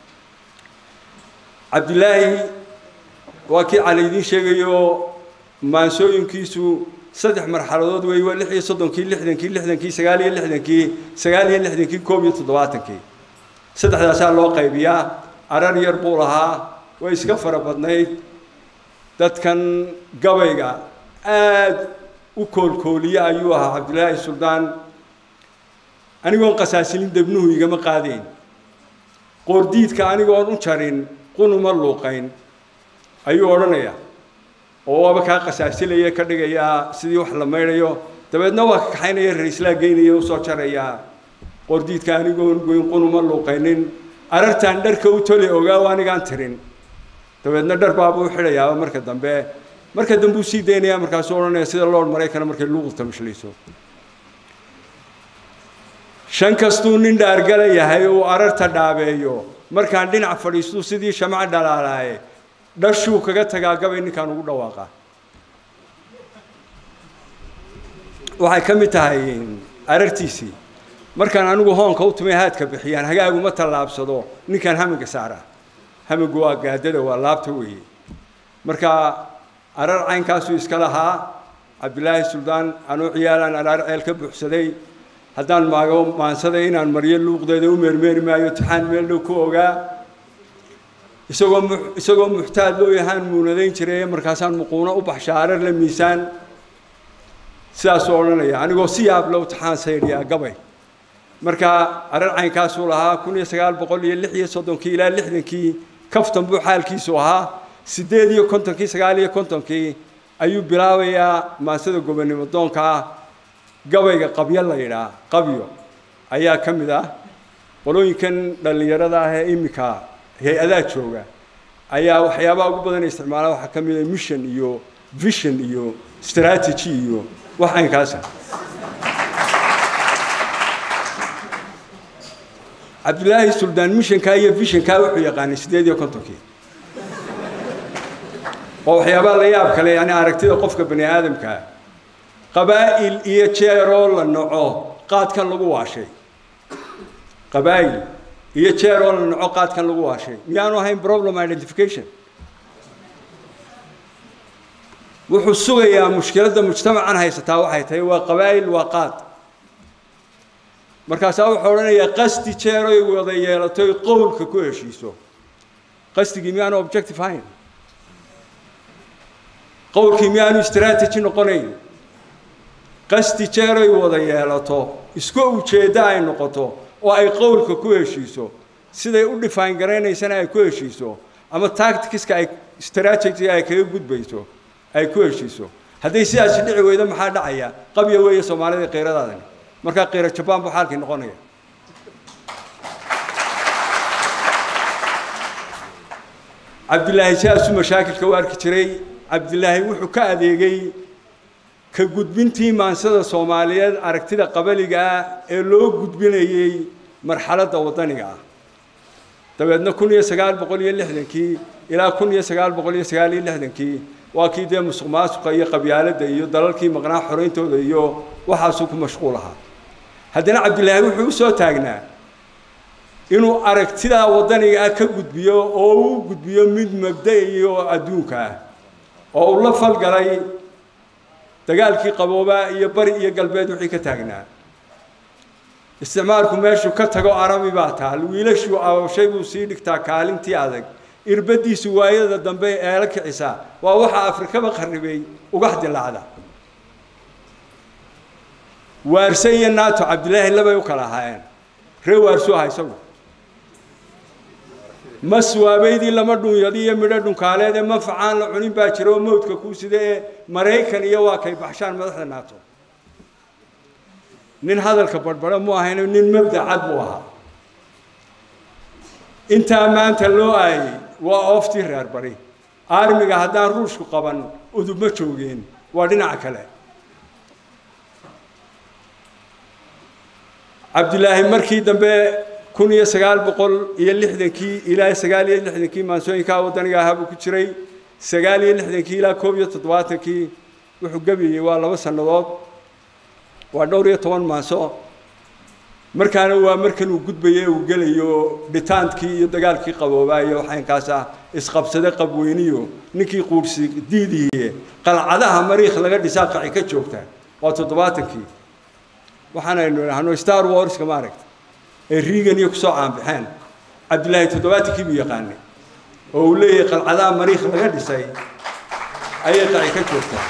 cabdilaahi waa kii cali idiin sheegayo maansooyinkiisu saddex marxaladood wey waa lix iyo soddonkii lixdankii lixdankii sagaal iyo lixdankii sagaal iyo lixdankii koob iyo toddobaatankii saddexdaasaa loo qaybiyaa arar yar buu lahaa way iska fara badnayd dadkan gabayga aada u koolkooliye ayuu ahaa cabdilaahi suldaan anigoon qasaasilin debnuhu igama qaadayn qoordiidka anigoon u jarin qunuma luuqayn ayuu odhanayaa oo waaba kaa qasaasilaya ka dhigayaa sidii wax la maydhayo dabeedna waa ka kaxaynaya raislaa geynaya usoo jarayaa qoordiidka anigoon goyn qunuma luuqaynin arartaan dharka u toli ogaaw anigaan tirin dabeedna dhar baabuu xidhayaaba marka dambe marka dambe uu sii daynaya markaasuu odhanaya sida lord maraykana markay luuqulta mashlayso shan kastuu nin dhaargala yahay uu ararta dhaabeeyo markaan dhinac fadhiistuu sidii shamac dhalaalaaye dhashuu kaga tagaa gabay ninkaan ugu dhawaaqa waxay ka mid tahay arartiisii markaan anigu hoonka u tumay haadka bixiyaan hagaaguma tallaabsado ninkaan hamiga saara hamigu waa gaadada waa laabta weeye marka arar caynkaasuu iska lahaa cabdilaahi suldaan anuu ciyaalaan araar ceel ka buuxsaday haddaan maago maansaday inaan maryo luuqdeeda u meermeeri maayo tixaan meel dhow ku ogaa isagoo mu isagoo muxtaad loo yahaan muunadayn jiray markaasaan muquuno u baxsha arar la miisaan sidaasuu odhanaya anigoo si yaab low tixaan saydhiyaa gabay marka arar caynkaasuu lahaa kun iyo sagaal boqol iyo lix iyo soddonkii ilaa lixdankii kaftan buu xaalkiisu ahaa siddeed iyo kontonkii sagaal iyo kontonkii ayuu bilaabayaa maansada gobonimo doonka ah gabayga qabyo la yidhaah qabyo ayaa ka mid ah qolooyinkan dhallinyarada ah ee iminka hay-adaa jooga ayaa waxyaabaha ugu badan isticmaala waxaa ka mid ah mission iyo vision iyo strategy iyo wax aynkaasa cabdilaahi suldaan missionkaa iyo visionkaa wuxuu yaqaanay siddeed iyo kontonkii waa waxyaabaha la yaab kale yani aragtida qofka bani aadamkaa qabaa'il iyo jeeroo la naco qaadkan lagu waashay qabaa'il iyo jeeroo la naco qaadkan lagu waashay miyaanu ahayn problem identification wuxuu sugayaa mushkiladda mujtamacan haysataa waxay tahay waa qabaa'il waa qaad markaasaa wuxuu odhanayaa qasdi jeeroy wada yeelatoy qowlka ku heshiiso qasdigii miyaanu objective hayn qowlkii miyaanu strategy noqonayn qasdi jeeroy wada yeelato isku ujeeddo ay noqoto oo ay qowlka ku heshiiso siday u define garaynaysana ay ku heshiiso ama tacticska ay strategy ay kaga gudbayso ay ku heshiiso hadday sidaasi dhici weydo maxaa dhacaya qabya weeye soomaalida qiiradaadani markaa qiiro jabaan buu xaalkii noqonaya cabdilaahi sidaasuu mashaakilka u arki jiray cabdilaahi wuxuu ka adeegay ka gudbintii maansada soomaaliyeed aragtida qabaliga ah ee loo gudbinayey marxaladda waddaniga ah dabeedna kun iyo sagaal boqol iyo lixdankii ilaa kun iyo sagaal boqol iyo sagaal iyo lixdankii waa kii dee musuq maasuqa iyo qabyaaladda iyo dalalkii maqnaa xorayntooda iyo waxaasuu ku mashquul ahaa haddana cabdilaahi wuxuu u soo taagnaa inuu aragtidaa waddaniga ah ka gudbiyo oo uu gudbiyo mid mabda iyo adduunka ah oo uu la falgalay dagaalkii qaboobaa iyo bari iyo galbeed wixii ka taagnaa isticmaalku meeshuu ka tago arabi baa taal wiilashuu awshay buu sii dhigtaa kaalintii adag irbadiisu waayada dambe eela kicisaa waa waxa afrikaba qarribay ugax dilaacda waarse iyo naato cabdilaahi labay u kala ahaayeen ree waarsu aha isagu maswaabeydii lama dhunyadi iyo midho dhunkaaleed ee manfacaan la cunin baa jira oo mawdka kuu sida ee maraykan iyo waa kay baxshaan madaxda naato nin hadalka barbara mu ahayn nin mabda cad buu ahaa intaa maanta loo aayey waa ooftii reer bari aarmiga haddaan ruushku qaban udub ma joogeen waa dhinaca kale cabdilaahi markii dambe kun iyo sagaal boqol iyo lixdankii ilaa sagaal iyo lixdankii maansooyinkaa waddaniga ahaa buu ku jiray sagaal iyo lixdankii ilaa koob iyo toddobaatankii wuxuu gebiyey waa laba sannadood waa dhowr iyo toban maanso markaana waa markan uu gudbaye uu gelayo dhitaantkii iyo dagaalkii qaboobaayo waxaynkaas ah isqabsade qabweyniyo ninkii quursi diidiye qalcadaha mariikh laga dhisaa qaci ka joogta waa toddobaatankii waxaanaynu idhaahno star warska maaragta ee reagan iyo kusoo caanbaxeen cabdilaahi toddobaatankii buu yaqaanay oo uu leeyahay qalcadaha mariikh laga dhisay ayay qaci ka joogtaa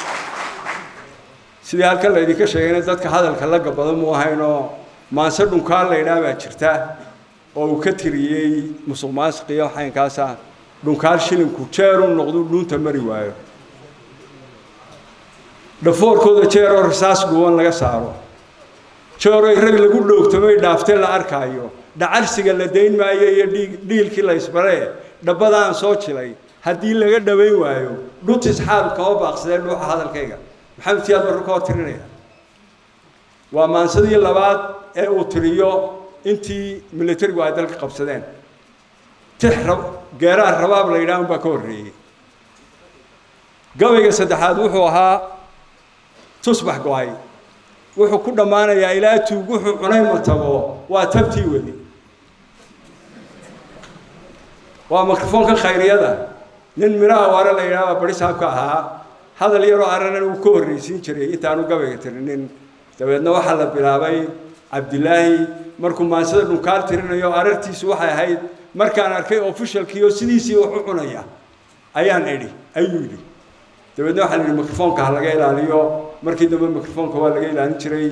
sidii halkan laydinka sheegayna dadka hadalka la gabado mu ahaynoo maanse dhunkaan la ydhaa baa jirta oo uu ka tiriyey musuq maasiqiyo xaynkaasa dhunkaan shilinku jeeruu noqdu dhuunta mari waayo dhafoorkooda jeeroo rasaas dhuuban laga saaro jeeroy rag lagu dhoogtamay dhaaftee la arkaayo dhacarsiga la dayn maayo iyo dhiig dhiilkii la isbaree dhabbadaan soo jilay haddii laga dhawayn waayo dhutis xaal kama baaqsadee dhuuxa hadalkayga maxamed siyaad barru ka hor tirinaya waa maansadii labaad ee uu tiriyo intii militarigu ay dalka qabsadeen tix rab geeraar rabaab la yidhaah unbaa ka horreeyey gabayga saddexaad wuxuu ahaa tusbax go-ay wuxuu ku dhammaanayaa ilaa tuug wuxuu cunay ma tago waa tabtii weli waa mikrofoonka khayriyada nin midhaha waare la yidhaha baa bari saabka ahaa hadal yaroo aranan uu ka horreysiin jiray intaanu gabayga tirinin dabeedna waxaa la bilaabay cabdilaahi markuu maansada dhunkaal tirinayo arartiisu waxay ahayd markaan arkay ofishalkii oo sidiisii wax u cunaya ayaan idhi ayuu yidhi dabeedna waxaa la yidhi mikrofoonka ha laga ilaaliyo markii dambe mikrofoonka waa laga ilaalin jiray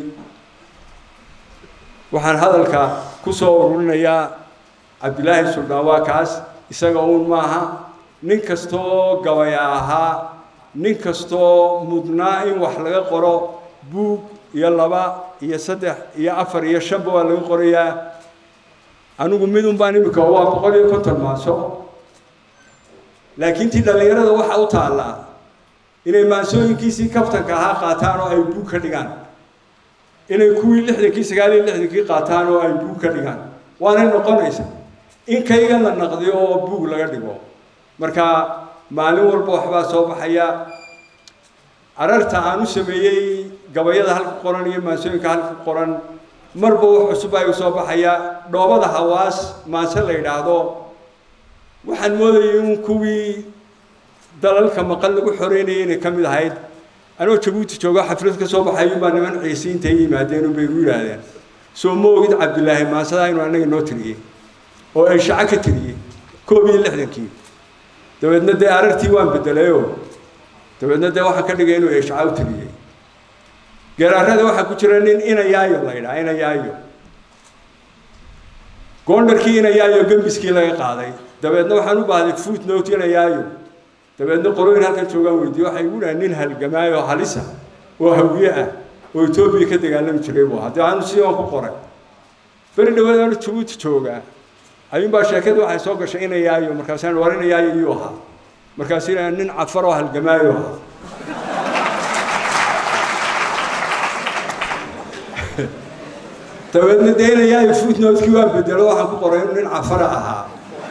waxaan hadalka ku soo ururinayaa cabdilaahi suldaan waa kaas isaga uun maaha nin kastoo gabaya ahaa nin kastoo mudnaa in wax laga qoro buug iyo laba iyo saddex iyo afar iyo shanba waa laga qorayaa anigu midun baan imika waa boqol iyo konton maaso laakiin tii dhallinyarada waxaa u taallaa inay maansooyinkiisii kaftanka ahaa qaataan oo ay buug ka dhigaan inay kuwii lixdankii sagaal iyo lixdankii qaataan oo ay buug ka dhigaan waanay noqonaysa in kayga la naqdiyo oo buug laga dhigo marka maalin walba waxbaa soo baxaya ararta aan u sameeyey gabayada halka qoran iyo maansooyinka halka qoran marba wax cusub ay usoo baxaya dhoobada hawaas maanse la yidhaahdo waxaan moodayay in kuwii dalalka maqal lagu xoreynayay inay ka mid ahayd anoo jabuuti joogo xaflad ka soo baxay baa niman ciise intay yimaadeen unbay igu yidhaahdeen soo ma ogid cabdilaahi maansadaa inuu annaga noo tiriyey oo ay shaco ka tiriyey koob iyo lixdankii dabeedna dee arartii waan bedelayoo dabeedna dee waxaan ka dhigay inuu eeshaca u tiriyey geeraarada waxaa ku jira nin inayaayo la yidhaha inayaayo goondharkii inayaayo gembiskii laga qaaday dabeedna waxaan u baahday footnote inayaayo dabeedna qolooyin halkan joogaan weydiiye waxay igu dhahay nin halgamaayo halisa oo hawiye ah oo etoobiya ka dagaalami jiray buu ahaa dee aanu si aan ku qoray beri dhaweed aanu jabuuti joogaa ayuunbaa sheekada waxay soo gashay inayaayo markaasaan war inayaayo iyuu ahaa markaas ina nin cafar oo halgamaayo ahaa dabeedna dee inayaayo footnotekii waan bedelo waxaan ku qoray inuu nin cafara ahaa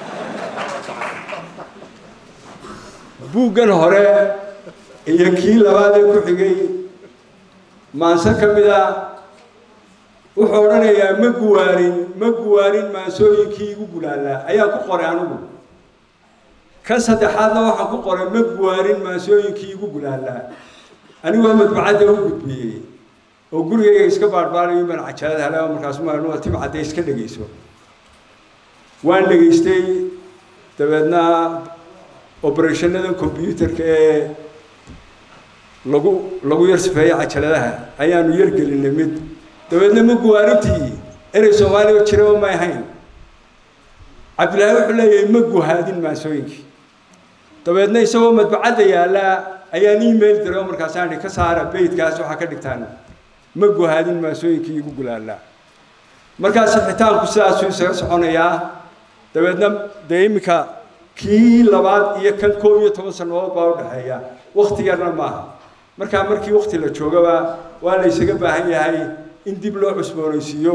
buuggan hore iyo kii labaad ee ku xigay maanse ka mid a wuxuu odhanayaa ma guwaarin ma guwaarin maansooyinkii igu gulaalaa ayaan ku qoray anigu kan saddexaadna waxaan ku qoray ma guwaarin maansooyinkii igu gulaalaa anigoo madbacadda u gudbiyey oo gurigayga iska baarbaaray baan cajalad hele oo markaas maanuwa tibcadde iska dhegayso waan dhegaystay dabeedna oberethanadan combyuterka ee lagu lagu yar sifeeyo cajaladaha ayaanu yar gelinay mid dabeedna ma guwaarintii inay soomaaliya jiraba may ahayn cabdillaahi wuxuu leeyahay ma guhaadin maansooyinkii dabeedna isagoo madbacadda yaallaa ayaan email diray oo markaasaan ka saara beydkaas waxaa ka dhigtaan ma guhaadin maansooyinkii igu gulaallaa markaas xitaanku sidaasuu isaga soconayaa dabeedna dee iminka kii labaad iyo kan koob iyo toban sannadood baa u dhexeeya wakti yarna maaha markaa markii wakti la joogaba waa la isaga baahan yahay in dib loo cusboonaysiiyo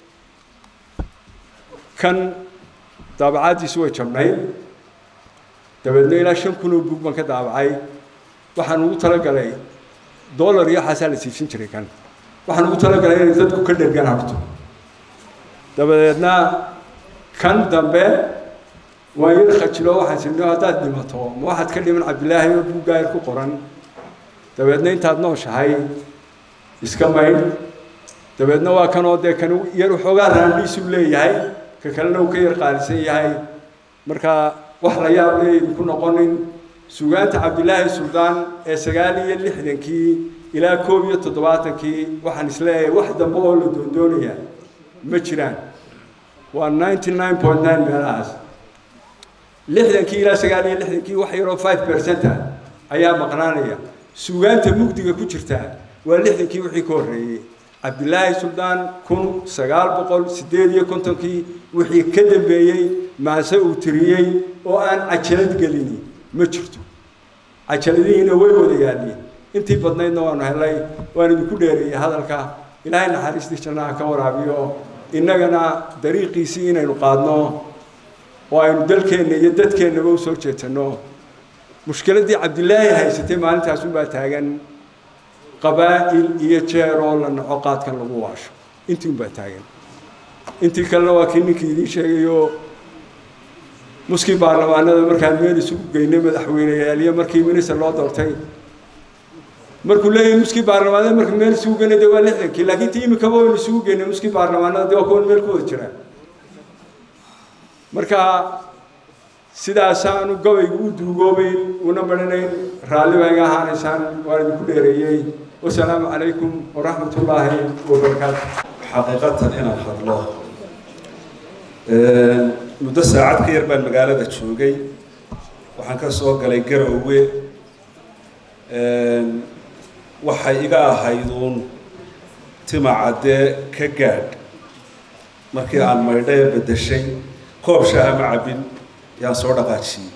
kan daabacaaddiisu way jabnayd dabeedna ilaa shan kun oo buug baan ka daabacay waxaan ugu talagalay dollar iyo waxaasaa la siibsan jiray kan waxaan ugu talagalay inay dadku ka dhergan harto dabadeedna kan dambe waan yar khajilo waxaan sirno haddaad dhimato ma waxaad ka dhiman cabdilaahi oo buuggaayar ku qoran dabeedna intaad nooshahay iska maydh dabeedna waa kanoo dee kan yar waxoogaa raandhiisuu leeyahay ka kalena uu ka yar qaalisan yahay markaa wax la yaab le idinku noqonin sugaanta cabdilaahi suldaan ee sagaal iyo lixdankii ilaa koob iyo toddobaatankii waxaan isleeyahay wax dambe oo la doondoonaya ma jiraan waa ninety nine point nine meelahaas lixdankii ilaa sagaal iyo lixdankii wax yaroo five percent ah ayaa maqnaanaya sugaanta mugdiga ku jirta waa lixdankii wixii ka horreeyey cabdilaahi suldaan kun sagaal boqol siddeed iyo kontonkii wixii ka dambeeyey maase uu tiriyey oo aan cajalad gelini ma jirto cajaladihiina way wada yaalliin intii badnaydna waanu helay waan idinku dheereeyey hadalka ilaahay naxariistii jannaha ka waraabiyo innagana dariiqiisii inaynu qaadno oo aynu dalkeenna iyo dadkeennaba usoo jeetanno mushkiladdii cabdilaahi haysatay maalintaas unbaa taagan qabaa'il iyo jeer oo la naco qaadkan lagu waasho intii unbaa taagan intii kalena waa kii ninkii idiin sheegayo muskii baarlamaanada markaan meel isugu geynay madaxweyneyaal iyo markii minister loo doortay markuu leeyahay muskii baarlamaanada marka meel isugu geynay dee waa lixdankii laakiin tii imikaba waynu isugu geynay muskii baarlamaanada dee waa kuwan meel ku wada jiraa marka sidaasaanu gabaygu u duugoobayn una marinayn raalli baa iga ahaanaysaan waan idinku dheereeyey wasalaamu calaykum waraxmat ullaahi wabarakaatu xaqiiqatan inaan hadlo muddo saacad ka yar baan magaalada joogay waxaan ka soo galay garoowe waxay iga ahayduun timacaddee ka gaadh markii aan maydhae beddeshay koob shaaha ma cabbin yaan soo dhaqaajiyey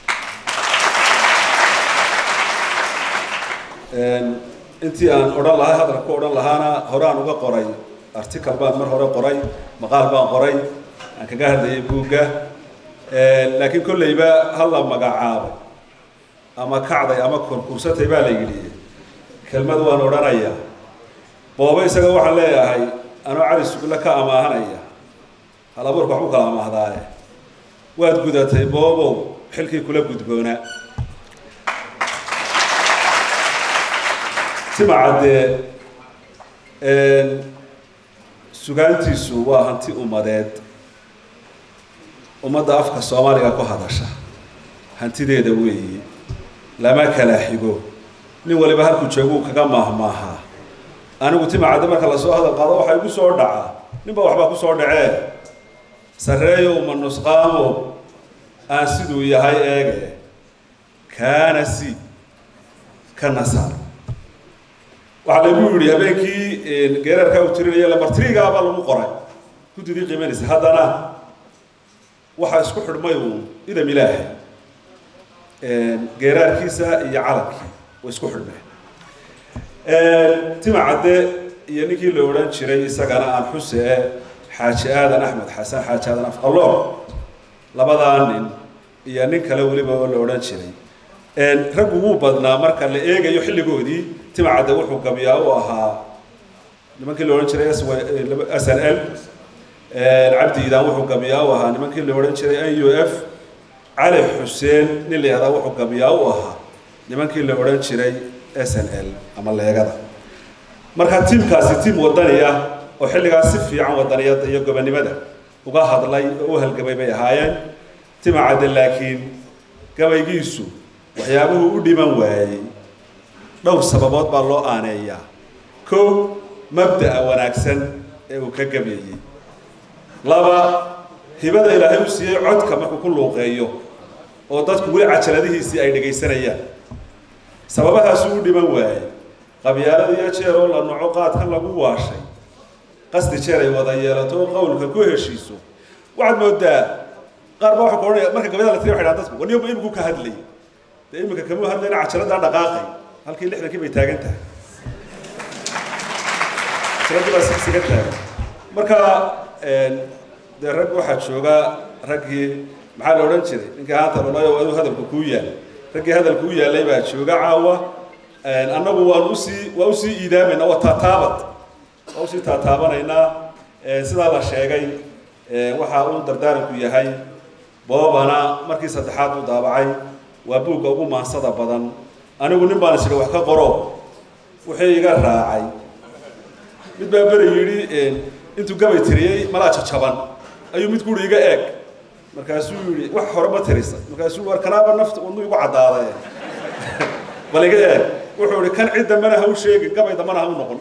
intii aan odhan lahay hadalka ku odhan lahaana horaan uga qoray article baan mar hore qoray maqaal baan qoray aan kaga hadlayay buugga laakiin kolleyba ha la magacaabay ama kacday ama konkursatay baa la yidhi kelmad waan odhanayaa boobe isaga waxaan leeyahay anoo cali sugulle ka amaahanaya hal abuurka waxbu kala amaahdaaye waad gudatay boobow xilkii kula gudboonaa timacaddee sugaantiisu waa hanti ummadeed ummadda afka soomaaliga ku hadasha hantideeda weeye lama kala xigo nin waliba halkuu jooguu kaga maahmaahaa anigu timacadde marka lasoo hadal qaado waxaa igu soo dhacaa ninba waxbaa ku soo dhacee sarreeyo uma nusqaamo aan siduu yahay eege kaana si ka nasaar waxaa lagu yidhi habeenkii geerarkaa uu tirinaya lambartrigaabaa lagu qoray guddidii qiimanaysa haddana waxaa isku xidhmay uun idam ilaahay geeraarkiisa iyo calankii way isku xidhmeen timacadde iyo ninkii la odhan jiray isagana aan xusee xaaji aadan axmed xasan xaaji aadan afqaloor labadaa nin iyo nin kale weliba oo la odhan jiray raggu wuu badnaa marka la eegayo xilligoodii timacadde wuxuu gabiyaa u ahaa nimankii la odhan jiray s n l cabdi iidaan wuxuu gabiyaa u ahaa nimankii la odhan jiray n u f cali xuseen nin la yahdaa wuxuu gabiyaa u ahaa nimankii la odhan jiray s n l ama leegada marka tiimkaasi tiim wadaniya oo xilligaas si fiican wadaniyada iyo gobonimada uga hadlay oo u halgamay bay ahaayeen timacadde laakiin gabaygiisu waxyaabuhu u dhiman waayey dhowr sababood baa loo aaneeyaa kow mabda'a wanaagsan ee uu ka gabyayey laba hibada ilaahay u siiyey codka markuu ku luuqeeyo oo dadku weli cajaladihiisii ay dhegaysanayaan sababahaasuu u dhiman waayey qabyaalada iyo jeer oo la noco qaadkan lagu waashay qasdi jeer ay wada yeelato oo qowlka ku heshiiso waxaad moodaa qaar baa waxa ku odhanaya marka gabayada la tiriya waxay dhahan dadku waniba iminku ka hadlay dee iminka kamuu hadlayna cajaladaan dhaqaaqay halkii lixdankii bay taagan tahay cajaladii baa sigsiga taagan marka dee rag waxaa jooga raggii maxaa la odhan jiray ninkii haanta lolayo aduu hadalku kuu yaal raggii hadalku u yaalay baa jooga caawa annagu waan usii waa usii iidaamayna waa taataabad waa usii taataabanaynaa sidaa la sheegay waxa uu dardaaranku yahay boobana markii saddexaad uu daabacay waa buugga ugu maansada badan anigu nin baan isiri wax ka qoro wuxuu iga raacay mid baa beri yidhi intuu gabay tiriyey malaa jajaban ayuu mid guri iga eeg markaasuu yidhi wax hore ma tirisa markaasuu war kanaaba nafta wadnu igu caddaaday bal iga eeg wuxuu ihi kan cid dambena ha u sheegin gabay dambena ha u noqon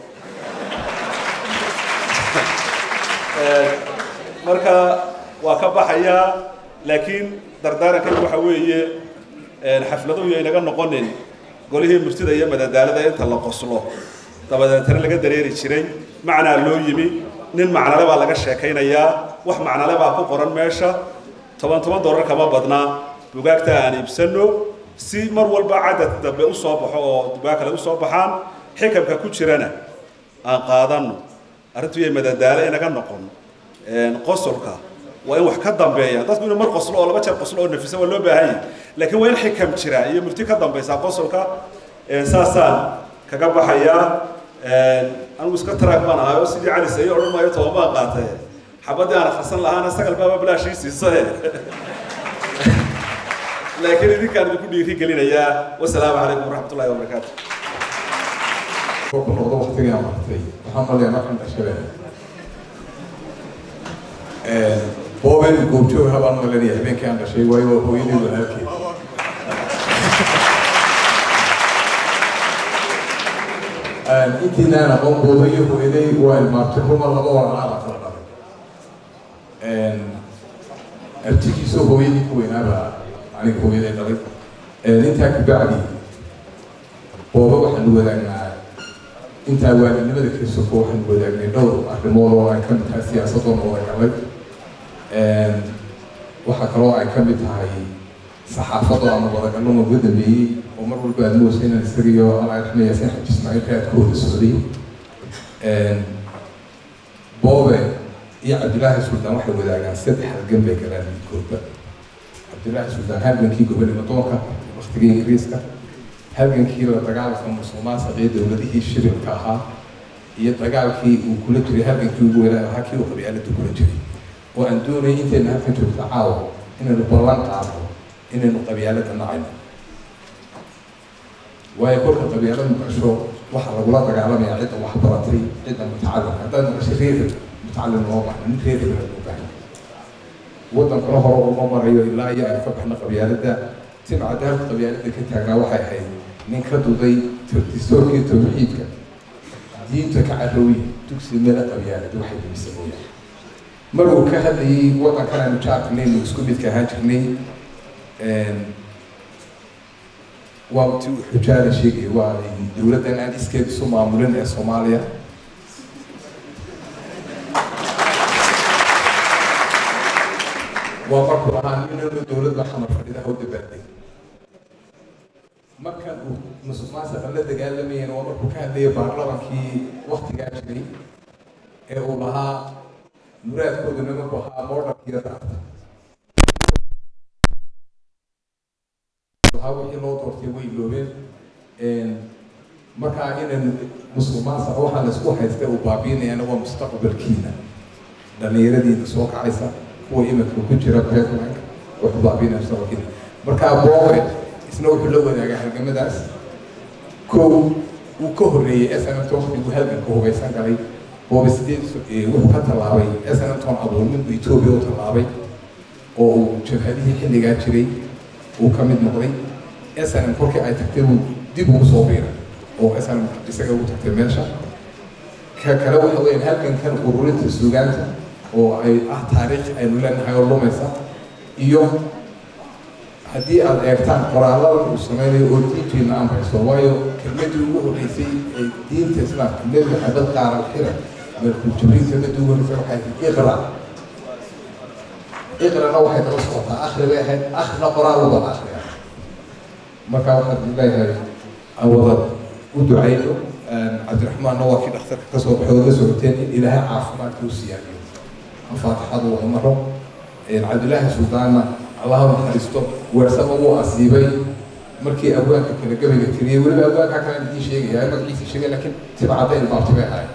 marka waa ka baxayaa laakiin dardaarankan waxa weeye xafladuhu yaynaga noqonin golihii murtida iyo madadaalada inta la qoslo dabadeetana laga dareeri jiray macnaa loo yimi nin macnale baa laga sheekaynayaa wax macnale baa ku qoran meesha toban toban dollar kama badnaa bugaagta aan iibsano si mar walba cadad dambe usoo baxo oo bugaag kale usoo baxaan xikamka ku jirana aan qaadano arrintu yay madadaalo inaga noqon qosolka waa in wax ka dambeeya dadku inuu mar qoslo oo laba jeer qoslo oo nafisa waa loo baahan yahay laakiin waa in xikam jira iyo murti ka dambeysa qosolka saasaan kaga baxayaa anigu iska taraag baan ahay oo sidii cali sayo odhan maayo toban baan qaatay xabadii aan akhrisan lahaana sagal baaba bilaashii siisae laakiin idinkaan idinku dhiiri gelinayaa wasalaamu calaykum waraxmatullahi wabarakaatu ku noqdo waqtigii aan martay waxaan maleeyaa markan dhashabeen booben goobjoog habaan malanaya habeenkii aan dhashay waayo waa hooyadii walaalkeed intiinaan aqoon booba iyo hooyaday waa ilmaabtay ruma laba walaalaa baa kala dhalay artigiisoo hooyadii ku weynaaba aniga hooyaday dhalay intaa kabacdi booba waxaanu wadaagnaa intaa waalinimada krisofo waxaanu wadaagnay dhowr arrimood oo ay ka mid tahay siyaasadoo nooda galay waxaa kaloo ay ka mid tahay saxaafadoo ama wadagallo uga dambeeyey oo mar walba aad moosa inaan isagayo allah raxmaya sin xaji ismaaciil raadkooda socday boobe iyo cabdilaahi suldaan waxay wadaagaan saddex halgan bay galaan midkoodba cabdilaahi suldaan halgankii gobonimo doonka waktigii ingiriiska halgankii la dagaalanka musuqmaasuqa iyo dowladihii shirilka ahaa iyo dagaalkii uu kula jiray halgankii ugu weynaa ahaa kii uu qabyaalada kula jiray oo aan doonayay intayna halkan joogta caawa inaynu ballan qaadno inaynu qabyaalada nacayno waayo kolka qabyaalada maqasho waxaa lagula dagaalamayaa cidda wax baratay cidda mutacalimka haddaad maqasho reer mutacalim loo baxno nin reer hebel loo baahan wadankana hore uma marayo ilaa iyo aynu ka baxno qabyaalada timcadda halka qabyaalada ka taagnaa waxay ahayd nin ka duday distoorkii tawxiidka diinta ka carooyi dugsi meel qabyaalada waxay dumisay mooyaane maruu ka hadlayay wadankan aanu jaarkanaynu isku midka ahaan jirnay waa ti uu xujaala sheegaya waa dowladdan aan iskeed isu maamulin ee soomaaliya waa markuu ahaa inanu dowladda xamar fadhidaha u dabaaldeg markan uu musuq maasuqa la dagaalamayeen waa markuu ka hadlayay baarlamankii waktigaa jiray ee uu lahaa muraadkooda nimanku ahaa moodharkiyo daarta waxaa wixii loo doortay way loobeen markaa inan musuq maasuqa waxaa laisku haystay uu baabiinayana waa mustaqbalkiina dhallinyaradiina soo kacaysa kuwa iminka ku jira pipeline wuxuu baabiinaya mustaqbalkiina markaa boowe isna wuxuu la wadaagaa halgamadaas kow uu ka horreeyey s n t waqtiguu halganka hubaysan galay boobe sideed wuxuu ka tallaabay s n ton abuurminku etoobiya u tallaabay oo uu jabhadihii xilligaa jiray uu ka mid noqday s n m kolkii ay tagtay uu dib ugu soo biiray oo isaan isaga ugu tagtay meesha ka kale waxa weeyaan halgankan ururinta suugaanta oo ay ah taariikh aynu leenahay oo lumaysa iyo haddii aad eegtaan qoraallada uu sameynayo oo diintiina amrayso waayo kelmadii ugu horreysay ee diinta islaamka nebi maxamed qaara xira markuu jibriil kelmadii ugu horreysay waxay ahayd iqra iqrana waxay daba socotaa akhri bay ahayd akhrina qoraal u bada akhriya marka waxaan leeyahay aan wada u ducayno cabdiraxmaanna waa kii dhakhtarka ka soo baxay oo la socoteen in ilaahay caafimaadka u siyaadiyo faatixadu waa maro cabdilaahi suldaanna allaha naxariisto weersama wuu asiibay markii abwaanka kale gabayga tiriyey weliba abwaanka kale idiin sheegaya magaciisa sheegay laakiin tibcadda ilbaabti bay ahayd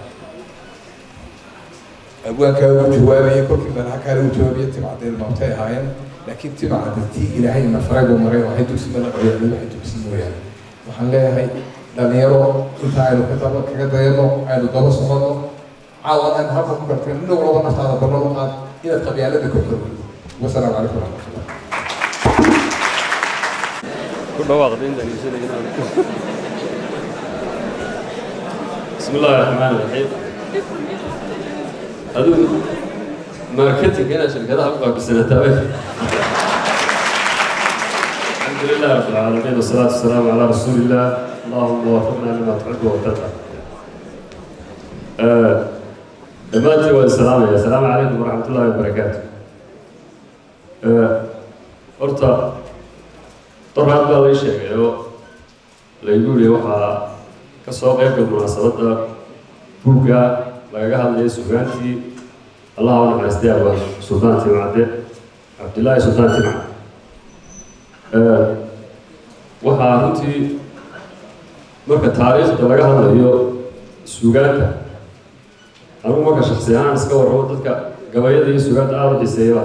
abwaankaa uu jawaabayay kolkii dalaha kale uu jawaabiyay tibcadda ilbaabtay ahaayeen laakiin tibcadda tii ilaahay na faray buu maray waxay dugsi mala qoyaan waxay dugsi mooyaane waxaan leeyahay dhalinyaro inta aynu ka daba kaga dayano aynu daba socono caawan aynu halka ku garteen nin walba naftaada ballan u qaad inaad qabyaalada ku xorowdo wasalaamu calaykum waraxmatullah ku dhawaaqda intaan iibsanayna بسم الله الرحمن الرحيم هذو ماركتينج هنا شركتها أبقى بسنتين الحمد لله رب العالمين والصلاة والسلام على رسول الله اللهم وفقنا لما تحب وترضى دماتي والسلام يا السلام عليكم ورحمة الله وبركاته horta doraad baa lay sheegayo laygu yiri waxaa ka soo qaybgal munaasabadda buugga lagaga hadlaya sugaantii allaha u naxariistay abaa suldaan timcadde cabdillaahi suldaan timcad waxaa runtii marka taariikhda laga hadlayo sugaanta anugu marka shaksi ahaan iska warramo dadka gabayada iyo sugaanta aada u xiseeyaba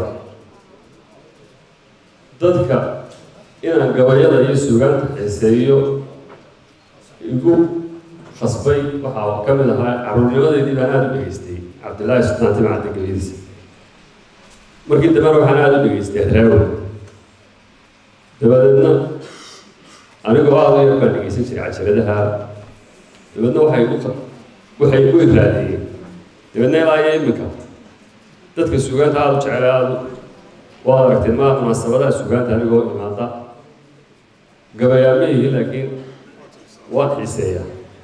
dadka inaan gabayada iyo sugaanta xiiseeyo igu khasbay waxaa ka mid ahaa caruurnimadeydii baan aada u dhegaystay cabdillaahi sultaan timcadda gabayadiisa markii dambena waxaan aada u dhegaystay adraawi dabadeedna anigoo aada u yar baan dhegaysan jiray cajaladaha dabeedna waxay igu waxay igu iraadiyeen dabeedna ilaa iyo iminka dadka sugaanta aada u jecel aada waad aragtay ma munaasabadaha sugaanta anigoo imaada gabayaama yihi laakiin waan xiiseeya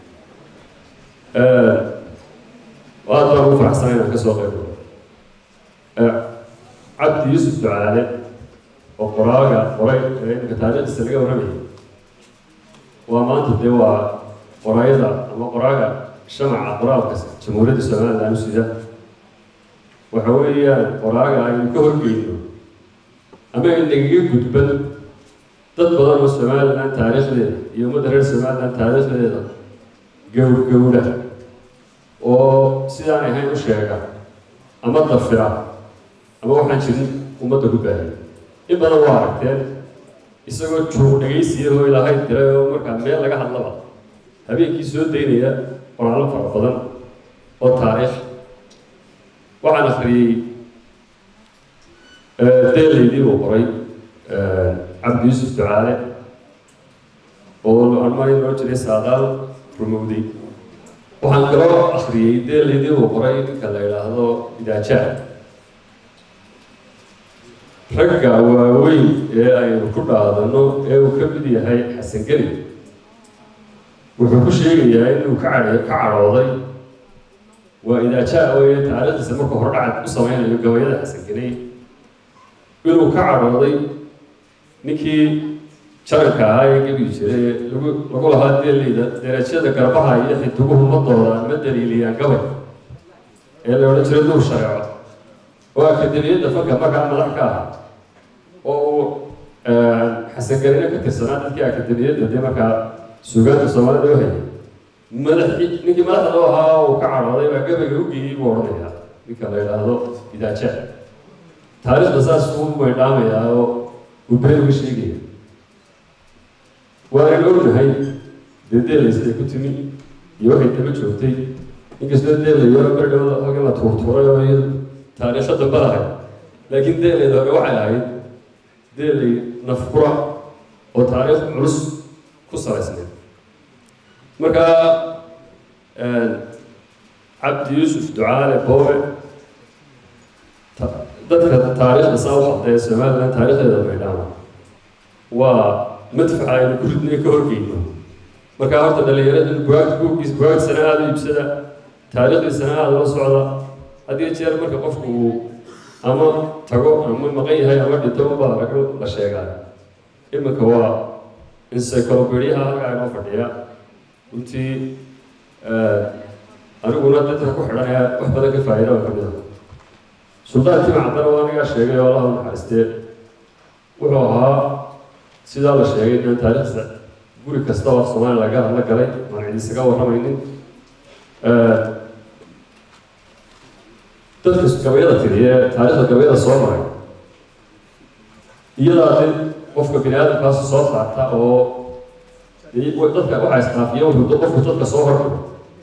aad baan ugu faraxsanay inaan kasoo qayb galo cabdi yuusuf ducaale oo qoraaga qoray ee imika taariikhdiisa laga warramayay waa maanta dee waa qoraayada ama qoraaga shamaca qoraalka jamhuuriyadda somaliland usida waxa weeyaan qoraaga aynu ka horgeyno ama inagaga gudban dad badan oo somaliland taariikhdeeda iyo ummadda reer somaliland taariikhdeeda gowr gowra oo sidaan ahayn u sheega ama dafira ama waxaan jirin ummadda ku baahiya in badan waa aragteen isagoo joog dhegaysiya oo ilaahay diray oo markaa meel laga hadlaba habeenkii soo daynaya qoraallo fara badan oo taariikh waxaan akhriyey deelaydii uu qoray cabdi yuusuf ducaale oo anmari loo jiray saadaal rumowday waxaan kaloo akhriyey deelaydii uu qoray ninka la yidhaahdo idaajaa ragga waaweyn ee aynu ku dhaadano ee uu ka mid yahay xasan geli wuxuu ku sheegayaa inuu ka ca ka cadhooday waa idaajaa weye taariikhdiisa markuu hordhacad u sameynayo gabayada xasan geley inuu ka cadhooday ninkii jaranka ahaa ee gebi jiray ee lagu lagu lahaa deeleyda derajada garbaha iyo xidiguhu madooda ma daliiliyaan gabay ee la odhan jiray nuur shareeco oo akademiyadda fanka markaa madax ka ahaa oo uu xasangelina ka tirsanaa dadkii akademiyadda dee markaa suugaanta soomaalida u hayay madaxii ninkii madaxda loo ahaa uu ka cadhooday baa gabayga u geeyey buu odhanayaa ninka la yidhaahdo idaaja taariikhda saas uu maydhaamayaa oo uu been uga sheegaya waanan ognahay dee deelay siday ku timi iyo waxay daba joogtay inkastoo deelayo berdhowda oga la tuurtuuray oo iyadu taariikho damba lahayd laakiin deelayda hore waxay ahayd deelay nafkura oo taariikh culus ku salaysnayd marka cabdi yuusuf ducaale boobe dadka taariikhda saa u xadeeya somaliland taariikhdeeda maydhaama waa madfaca aynu ku ridnay ka horgeyno marka horta dhalinyarada bugaagta buuggiisa bugaagtisana aada u iibsada taariikhdiisana aada la socda had iyo jeer marka qofku uu ama tago ama maqan yahay ama dhinto unbaa laga la sheegaa iminka waa encyclopediaha halkaa inoo fadhiya runtii aniguna dadka ku xidhanaya wax badan ka faa'iida oo kamid ah suldaan tima caddana waa anigaa sheegay oo allah u naxariistee wuxuu ahaa sidaa la sheegay inaan taariikhda guri kasta oo soomaaliya laga hadla galay aan cid isaga warramaynin dadka gabayada tiriye taariikhda gabayada soo maray iyadaa de qofka bini aadamkaasi soo saarta oo dadka waxaa isqaafiya wuxuu qofku dadka soo hormaro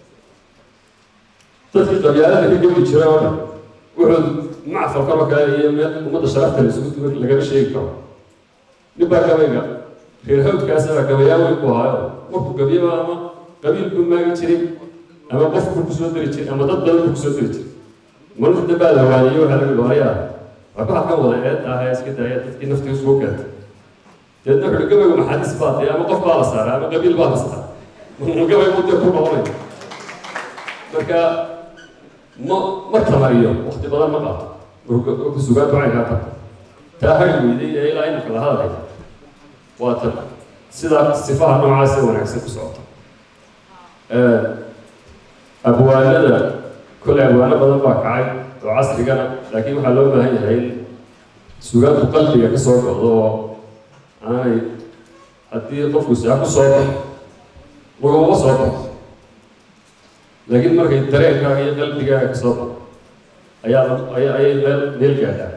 dadkii qabyaalada ka gebi jiray oo dhan wuxuu macfalkan oo kale iyo meel ummadda sharafta la isugu duwan lagama sheegi karo nin baa gabayga reer hawdkaasaba gabayaa weyn buu ahaayo markuu gabyaba ama qabiil buu maagi jiray ama qof buu kusoo dari jiray ama dad badan buu kusoo dari jiray marka dambaa la waaniyey waxaa lagu doonayaa waxba halkan wada eedda ah ee iska daaya dadkii naftii isugu keentay deedna wuxuu gabaygu maxaadiis baa dee ama qof baa la saaray ama qabiil baa la saaray gabay buu dee ku noqonay marka ma ma tamariyo waqti badan ma qaato ku sugaan ducaynkaa tagto taa hari weyday ee ilaa inanka la hadlay waa tan sida sifaha noocaas ee wanaagsan ku socota abwaanada kolley abwaano badan baa kacay oo casrigana laakiin waxaa loo baahan yahay in sugaantu qalbiga ka soo go'do oo aanay haddii qofku saa ku soo baxo laguma soo baxo laakiin markay dareenkaaga iyo qalbigaaga ka soo baxo ayaa aya ayay meel meel gaadhaa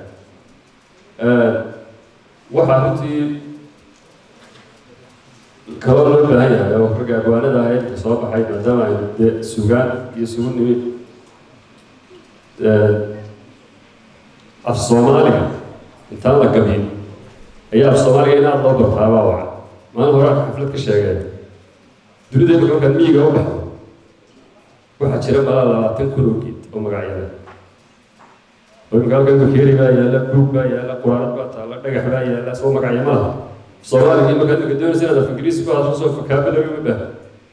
waxaa runtii kaloo loo baahan yahay oo ragga abwaanada ahayd soo baxay maadaama aynu dee sugaan iyo sugu nimid af soomaaliga intaan la gabiin ayaa af soomaaliga in aada loo bartaabaa waca maalin hore xaflad ka sheegeen dunida imika markaad miyiga u baxdo waxaa jira malaa labaatan kun oo geed oo magacyada oo imika halkan bakeeri baa yaalla buug baa yaalla quraanad baa taalla dhagax baa yaalla soo magacyo ma laha soomaaliga markaad imika doonaysa inaad af ingiriisi ku hadlo soo fakaaba lagama baaha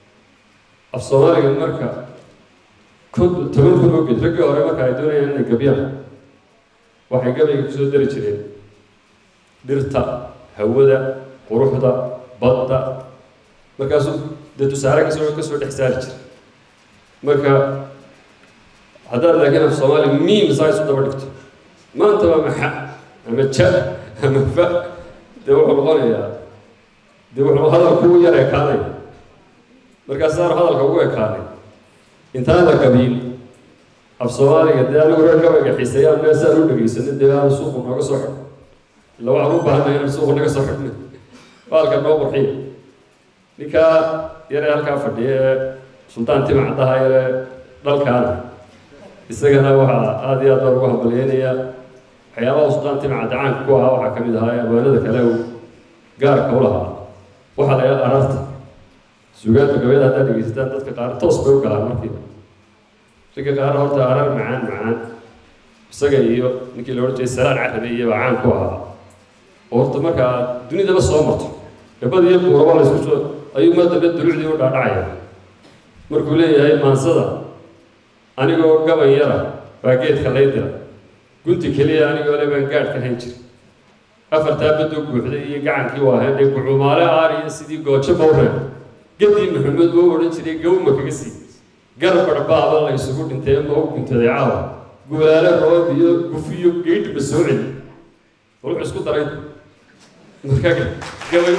af soomaaliga marka kun toban kun oo geed raggii hore marka ay doonayaan inay gabyaan waxay gabayga kusoo dari jireen dhirta hawada quruxda badda markaasuu dee tusaale kasoo kasoo dhex saari jira marka haddaad laakiin af soomaali miim saa isu daba dhigto maanta waa maxa ama ja ama fa dee wuxuu noqonayaa dee wuxuu hadalku u yar ekaanay markaasaanu hadalka ugu ekaanay intaan la gabiin af soomaaliga dee anigu reer gabayga xiiseeyaan meel saan u dhegeysanay dee aanu suuqu nooga soo xidho illa waxaan u baahanay inaan suuqu naga soo xidhno baalka noo qurxiya ninkaa yaree halkaa fadhiya ee sultaan tima caddaha yaree dhalkaana isagana waxaa aada iyo aad baan ugu hambalyeynaya waxyaabaha sultaan tima cadda caanka ku ahaa waxaa ka mid ahaa abwaanada kale uu gaarka u lahaa waxaa la yidhaha araarta sugaanta gabayada haddaad dhegeysataan dadka qaar toos bay u galaan markiiba ragga qaar horta arar macaan macaan isaga iyo ninkii la odhan jiray salaan carabi iyo baa caan ku ahaa oo horta marka aad dunidaba soo marto gabadh iyo buuraba la isku soo ayuu mar dambe dulucdii u dhaadhacaya markuu leeyahay maansada anigoo gaban yara baa geedka lay dira gunti keliya anigoo le baan gaadh ka hayn jir afartaa badoo guuxday iyo gacankii waa hedhay gucumaale aariya sidii goojo mawreen gadii maxamed oo odhan jiray gawma kaga sii garbar baaba la isugu dhintay ma u guntaday caawa guulaale roob iyo gufiyo geydhba soo celi wuxuu isku daray marka gabay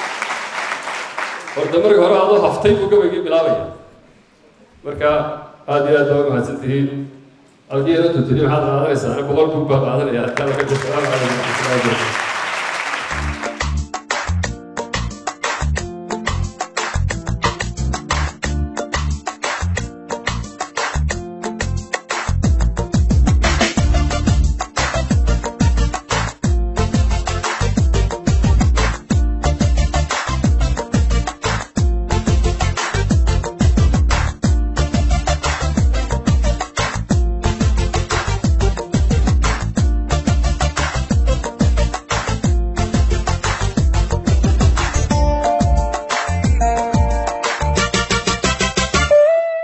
horta markii hore adoo haftay buu gabaygii bilaabaya marka aada iyo aad baa umahadsan tihiin halkii inantu tiri maxaad qaadanaysaa boqol buug baa qaadanaya halkaa laga jirto